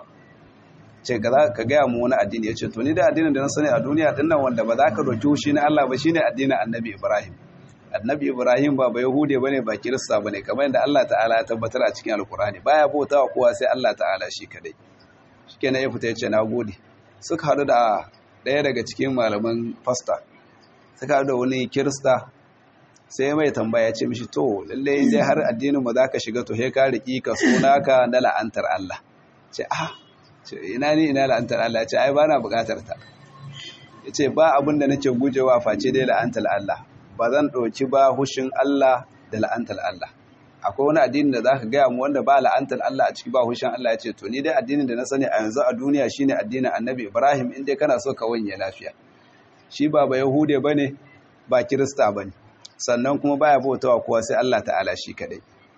ce ka gaya mu wani addini ya ce to ni da addinin da na sani a duniya din nan wanda ba za ka ɗauki hushi na Allah ba shine addinin annabi Ibrahim annabi Ibrahim ba ba Yahude bane ba Kirista bane kamar yadda Allah ta'ala ya tabbatar a cikin Alkur'ani baya bautawa kowa sai Allah ta'ala shi kadai shikenan ya fita ya ce nagode suka hadu da ɗaya daga cikin malaman fasta suka hadu da wani Kirista sai mai tambaya ya ce mishi to lalle dai har addinin mu zaka shiga to he ka riki ka sunaka na la'antar Allah ce ah ce ina ni ina la'antar Allah ce ai bana bukatar ta yace ba abin da nake gujewa face dai la'antar Allah ba zan ɗauki ba hushin Allah da la'antar Allah akwai wani addini da za ka gaya mu wanda ba la'antar Allah a ciki ba hushin Allah ya ce to ni dai addinin da na sani a yanzu a duniya shine addinin annabi Ibrahim in dai kana so ka wanye lafiya shi ba ba Yahude bane ba Kirista bane sannan kuma baya bautawa kowa sai Allah ta'ala shi kadai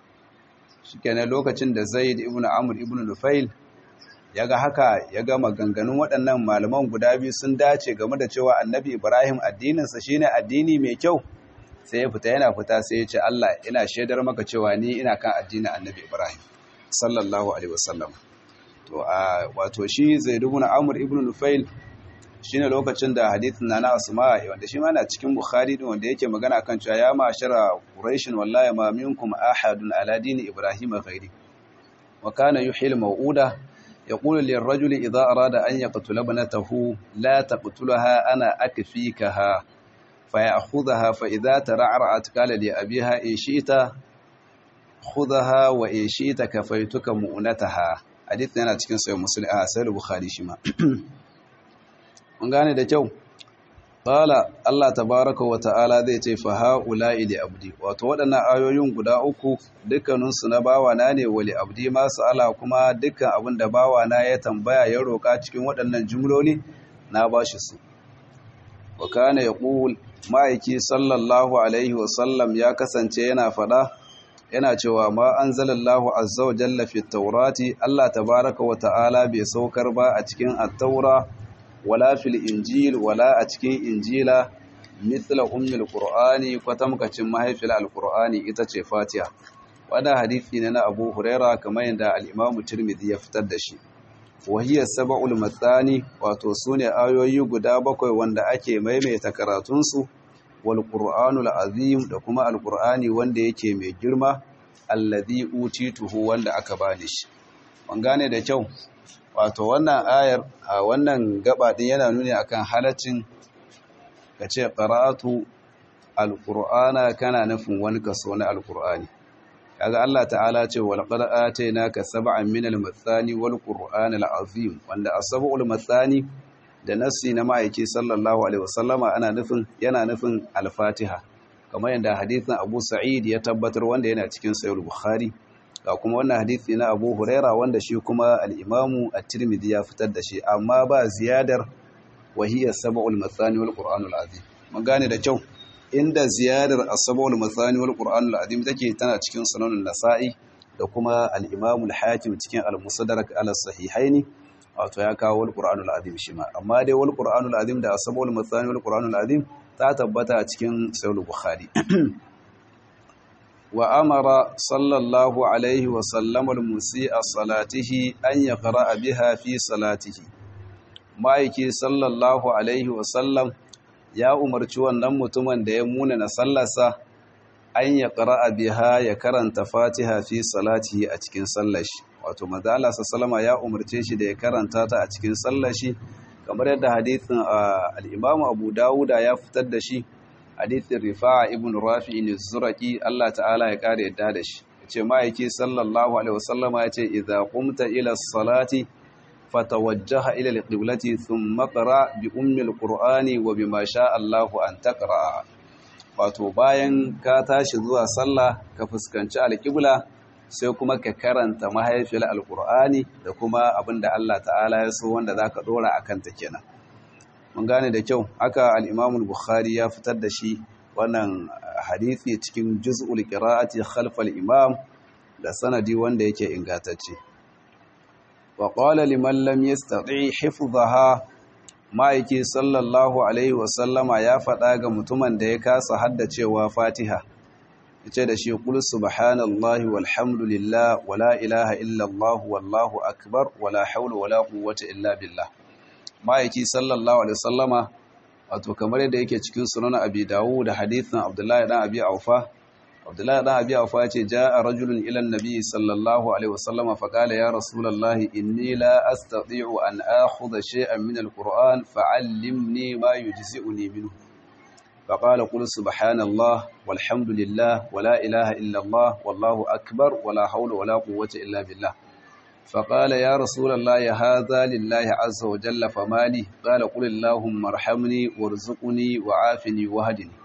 shikenan lokacin da Zaid ibn Amr ibn Nufail ya ga haka ya ga maganganun waɗannan malaman guda biyu sun dace game da cewa annabi ibrahim addininsa shine addini mai kyau sai ya fita yana fita sai ya ce allah ina shaidar maka cewa ni ina kan addinin annabi ibrahim sallallahu alaihi wasallam to a wato shi zaid ibn amr ibn nufail shine lokacin da hadithin nana asma wanda shi ma na cikin bukhari din wanda yake magana kan cewa ya ma'ashara quraish wallahi ma minkum ahadun ala dini ibrahim ghairi wa kana yuhil mau'uda يقول للرجل إذا أراد أن يقتل ابنته لا تقتلها أنا أكفيكها فيأخذها فإذا ترعرعت قال لأبيها إن شئت خذها وإن شئت كفيتك مؤنتها حديثنا أنا cikin sayo muslim a sayar bukhari shi ma mun gane da kyau qala Allah tabaaraka wa ta'ala zai ce fa haula'i li abdi wato waɗannan ayoyin guda uku dukkanin su na bawa na ne wali abdi ma sa'ala kuma dukkan abin da bawa na ya tambaya ya roka cikin waɗannan jumloli na bashi su wa kana yaqul ma'aiki sallallahu alaihi wa sallam ya kasance yana fada yana cewa ma anzalallahu azza wa jalla fi taurati Allah tabaraka wa ta'ala bai saukar ba a cikin at-taura wala fil injil wala a cikin injila mithla ummil qur'ani kwatamkacin mahaifil al-qur'ani ita ce fatiha wannan hadisi ne na Abu Huraira kamar yadda al-Imam Tirmidhi ya fitar da shi wahiyar saba'ul matsani wato su ne ayoyi guda bakwai wanda ake maimaita karatunsu wal ƙur'anul azim da kuma alƙur'ani wanda yake mai girma alladhi utituhu wanda aka bani shi ban gane da kyau wato wannan ayar a wannan gaba din yana nuni akan halaccin kace qara'atu alqur'ana kana nufin wani kaso na alqur'ani kaga Allah ta'ala ce wal qad atainaka sab'an min al-mathani wal qur'anil azim wanda as-sab'ul mathani da nassi na ma'aiki sallallahu alaihi wasallama ana nufin yana nufin al-fatiha kamar yadda hadisin Abu Sa'id ya tabbatar wanda yana cikin sahih bukhari ga kuma wannan hadisi na Abu Huraira wanda shi kuma al-Imam at-Tirmidhi ya fitar da shi amma ba ziyadar wahiya sab'ul mathani wal qur'anul azim mun gane da kyau inda ziyarar asabawul mathani wal qur'an al-azim take tana cikin sunan nasa'i da kuma al-imam al-hakim cikin al-musaddarak ala sahihaini wato ya kawo wal qur'an al-azim shi ma amma dai wal qur'an al-azim da asabawul mathani wal qur'an al-azim ta tabbata cikin sahih bukhari wa amara sallallahu alaihi wa sallam al-musi'a salatihi an yaqra biha fi salatihi ma'aiki sallallahu alaihi wa sallam ya umarci wannan mutumin da ya muna na sallarsa an ya ƙara'a biha ya karanta fatiha fi salati a cikin sallashi wato mazala sallama ya umarce shi da ya karanta ta a cikin sallashi kamar yadda hadithin al'imamu abu dawuda ya fitar da shi hadithin rifa'a ibn rafi ne zuraki allah ta'ala ya ƙara yadda da shi ya ce ma'aiki sallallahu alaihi wasallama ya ce idza qumta ila salati فتوجه إلى القبلة ثم قرأ بأم القرآن وبما شاء الله أن تقرأ wato bayan ka tashi zuwa sallah ka fuskanci alƙibla sai kuma ka karanta mahaifiyar alƙur'ani da kuma abin da Allah ta'ala ya so wanda za ka ɗora a kanta kenan mun gane da kyau haka al'imamul bukhari ya fitar da shi wannan hadithi cikin juz'ul qira'ati khalfal imam da sanadi wanda yake ingantacce وقال لمن لم يستطيع حفظها ma'aiki sallallahu alaihi wasallama ya faɗa ga mutumin da ya kasa haddacewa fatiha yace da shi qul subhanallahi walhamdulillah wala ilaha illallah wallahu akbar wala hawla wala quwwata illa billah ma'aiki sallallahu alaihi wasallama wato kamar yadda yake cikin sunan abi dawud da hadithin abdullahi dan abi aufa Abdullahi dan Abi Awfa ce jaa rajulun ila an-nabi sallallahu alaihi wasallam fa qala ya rasulullah inni la astati'u an akhudha shay'an min al-Qur'an fa'allimni ma yujzi'uni minhu fa qala qul subhanallah walhamdulillah wala ilaha illa Allah wallahu akbar wala hawla wala quwwata illa billah فقال يا رسول الله هذا لله عز وجل فما لي قال قل اللهم ارحمني وارزقني وعافني وهدني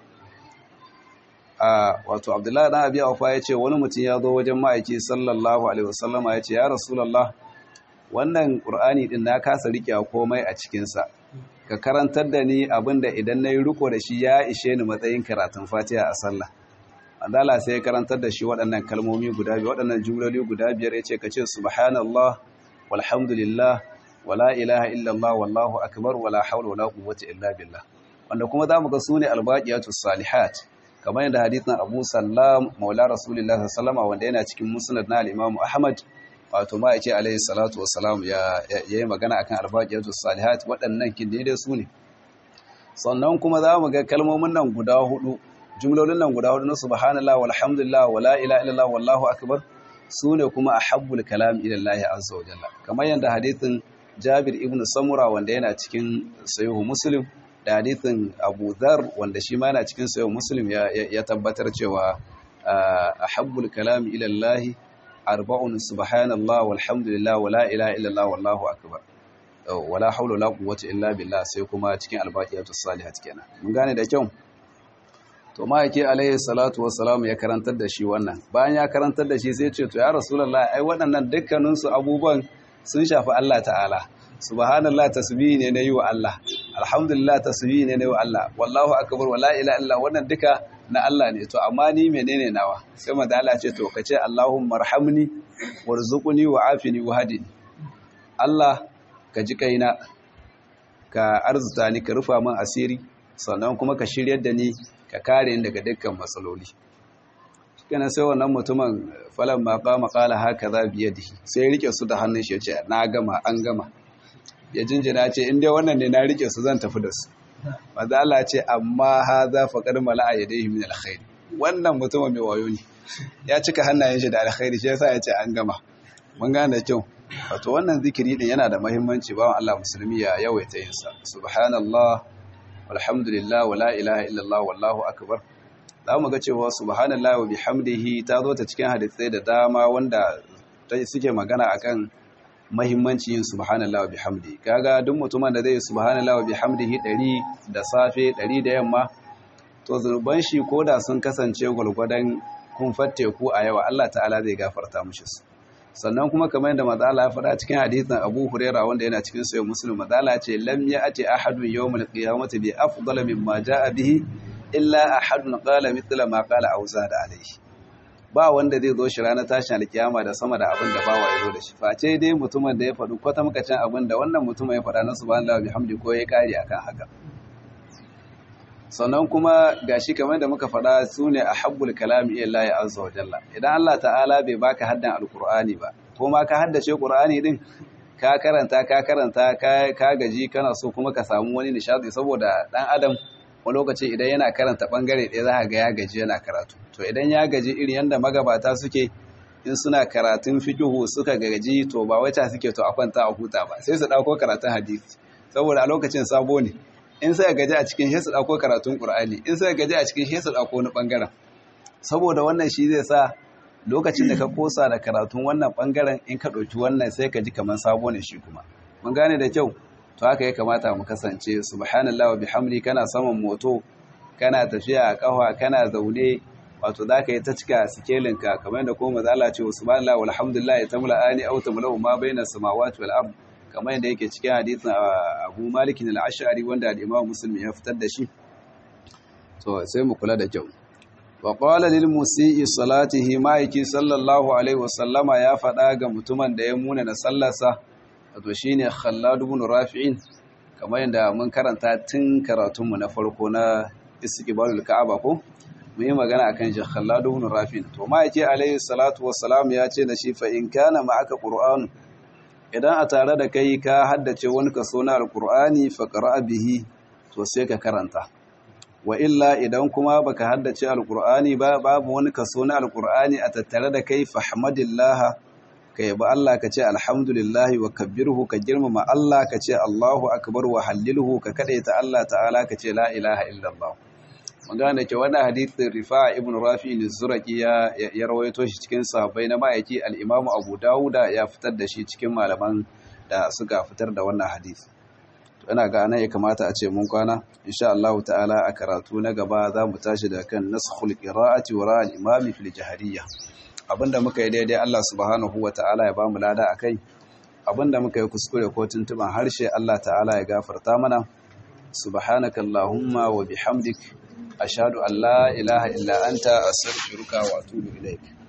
wato abdullahi dan abi aufa ya ce wani mutum ya zo wajen ma'aiki sallallahu alaihi wasallam ya ce ya rasulullah wannan qur'ani din na kasa rike komai a cikin sa ka karantar da ni abinda idan nayi riko da shi ya ishe ni matsayin karatun fatiha a sallah andala sai ya karantar da shi waɗannan kalmomi guda biyar waɗannan jumloli guda biyar yace ka ce subhanallah walhamdulillah wala ilaha illallah wallahu akbar wala hawla wala quwwata illa billah wanda kuma zamu ga sune albaqiyatus salihat kamar yadda hadithin Abu Sallam Maula Rasulullah sallallahu wanda yana cikin Musnad na al-Imam Ahmad wato ma yake alayhi salatu wassalam ya yayi magana akan al-baqiyatus salihat waɗannan kin dai su ne sannan kuma za mu ga kalmomin nan guda hudu jumlolin nan guda hudu na subhanallah walhamdulillah wala ilaha illallah wallahu akbar su ne kuma ahabbul kalam ila Allah azza wa jalla kamar yadda hadithin Jabir ibn Samura wanda yana cikin Sahih Muslim da hadithin Abu Dhar wanda shi ma yana cikin sayo Muslim ya tabbatar cewa ahabbul kalam ila Allah arba'un subhanallah walhamdulillah wala ilaha illallah wallahu akbar wala hawla wala quwwata illa billah sai kuma cikin albaqiyatus salihat kenan mun gane da kyau to ma yake alayhi salatu wassalam ya karantar da shi wannan bayan ya karantar da shi sai ya ce to ya rasulullah ai waɗannan dukkanin su abubuwan sun shafi Allah ta'ala subhanallah tasbihi ne na yi wa Allah alhamdulillah tasbihi ne na yi wa Allah wallahu akbar wala ila illa wannan duka na Allah ne to amma ni menene nawa sai manzo Allah ce to kace Allahumma arhamni warzuqni wa'afini wahdini Allah ka ji kaina ka arzuta ni ka rufa min asiri sannan kuma ka shiryar da ni ka kare ni daga dukkan matsaloli kana sai wannan mutumin falan ma qama qala hakaza bi yadihi sai rike su da hannun shi yace na gama an gama ya jinjina ce in dai wannan ne na rike su zan tafi da su manzo Allah ce amma hadha faqad mala'a yadayhi min alkhair wannan mutumin mai wayo ne ya cika hannayen shi da alkhairi shi yasa yace an gama mun gane kyau wato wannan zikiri din yana da muhimmanci bawan Allah musulmi ya yawaita yin sa subhanallah walhamdulillah wala ilaha illallah wallahu akbar zamu ga cewa subhanallah wa bihamdihi ta zo ta cikin hadisai da dama wanda suke magana akan muhimmanci yin subhanallah wa bihamdihi kaga duk mutumin da zai yi subhanallah wa bihamdihi 100 da safe 100 da yamma to zurban shi koda sun kasance gulgudan kun fatte ku a yawa Allah ta'ala zai gafarta mushi su sannan kuma kamar yadda mazala ya faɗa cikin hadithin Abu Huraira wanda yana cikin sahih Muslim mazala ce lam ya'ti ahadun yawmal qiyamati bi afdala mimma ja'a bihi illa ahadun qala mithla ma qala aw zada alayhi ba wanda zai zo shi ranar tashin alkiyama da sama da abin da bawa ya zo da shi face dai mutumin da ya faɗi kwata makacin abin da wannan mutumin ya faɗa na subhanallahi bihamdi ko ya kare akan haka sannan kuma gashi kamar da muka faɗa su ne a habbul kalami iya Allah ya azza wa jalla idan Allah ta'ala bai baka haddan alkur'ani ba ko ma ka haddace qur'ani din ka karanta ka karanta ka gaji kana so kuma ka samu wani nishadi saboda dan adam wani lokaci idan yana karanta bangare ɗaya za ga ya gaji yana karatu to idan ya gaji irin yanda magabata suke in suna karatun fiqhu suka gaji to ba wata suke to a kwanta a huta ba sai su dauko karatun hadisi saboda a lokacin sabo ne in sai gaji a cikin shi su dauko karatun Qur'ani in sai gaji a cikin shi su dauko wani bangaren saboda wannan shi zai sa lokacin da ka kosa da karatun wannan bangaren in ka dauki wannan sai ka ji kaman sabo ne shi kuma mun gane da kyau to haka ya kamata mu kasance subhanallahi wa bihamdi kana saman moto kana tafiya a kafa kana zaune wato zaka yi ta cika sikelin ka kamar da kuma mazala ce subhanallahi walhamdulillah tamla ani aw tamla ma baina samawati wal ardh kamar yadda yake cikin hadisin abu malikin al'ashari wanda al'imam musulmi ya fitar da shi to sai mu kula da kyau wa qala lil musii salatihi ma'aiki sallallahu alaihi wasallama ya faɗa ga mutumin da ya muna na sallarsa wato shine khallad ibn rafi'in kamar yadda mun karanta tun karatunmu na farko na istiqbalul ka'aba ko mu yi magana akan shi khallad ibn rafi'in to ma'aiki alaihi salatu wassalam ya ce da shi fa in kana ma'aka qur'an idan a tare da kai ka haddace wani kaso na alkur'ani faƙara bihi to sai ka karanta wa illa idan kuma baka haddace alkur'ani ba babu wani kaso na alkur'ani a tattare da kai fahmadillaha ka yabi Allah ka ce alhamdulillahi wa kabbirhu ka girmama Allah ka ce Allahu akbar wa hallilhu ka kadaita Allah ta'ala ka ce la ilaha illallah magana da ke wannan hadithin rifa ibn rafi zuraki ya ya rawaito shi cikin sahabbai na ma'aiki al-imam abu dawuda ya fitar da shi cikin malaman da suka fitar da wannan hadith to ina ga anan ya kamata a ce mun kwana insha Allah ta'ala a karatu na gaba za mu tashi da kan naskhul qira'ati wa ra'al imam fil jahriyya abinda muka yi daidai Allah subhanahu wa ta'ala ya bamu lada akai abinda muka yi kuskure ko tuntuban harshe Allah ta'ala ya gafarta mana subhanakallahumma wa bihamdik ashhadu an la ilaha illa anta astaghfiruka wa atubu ilaik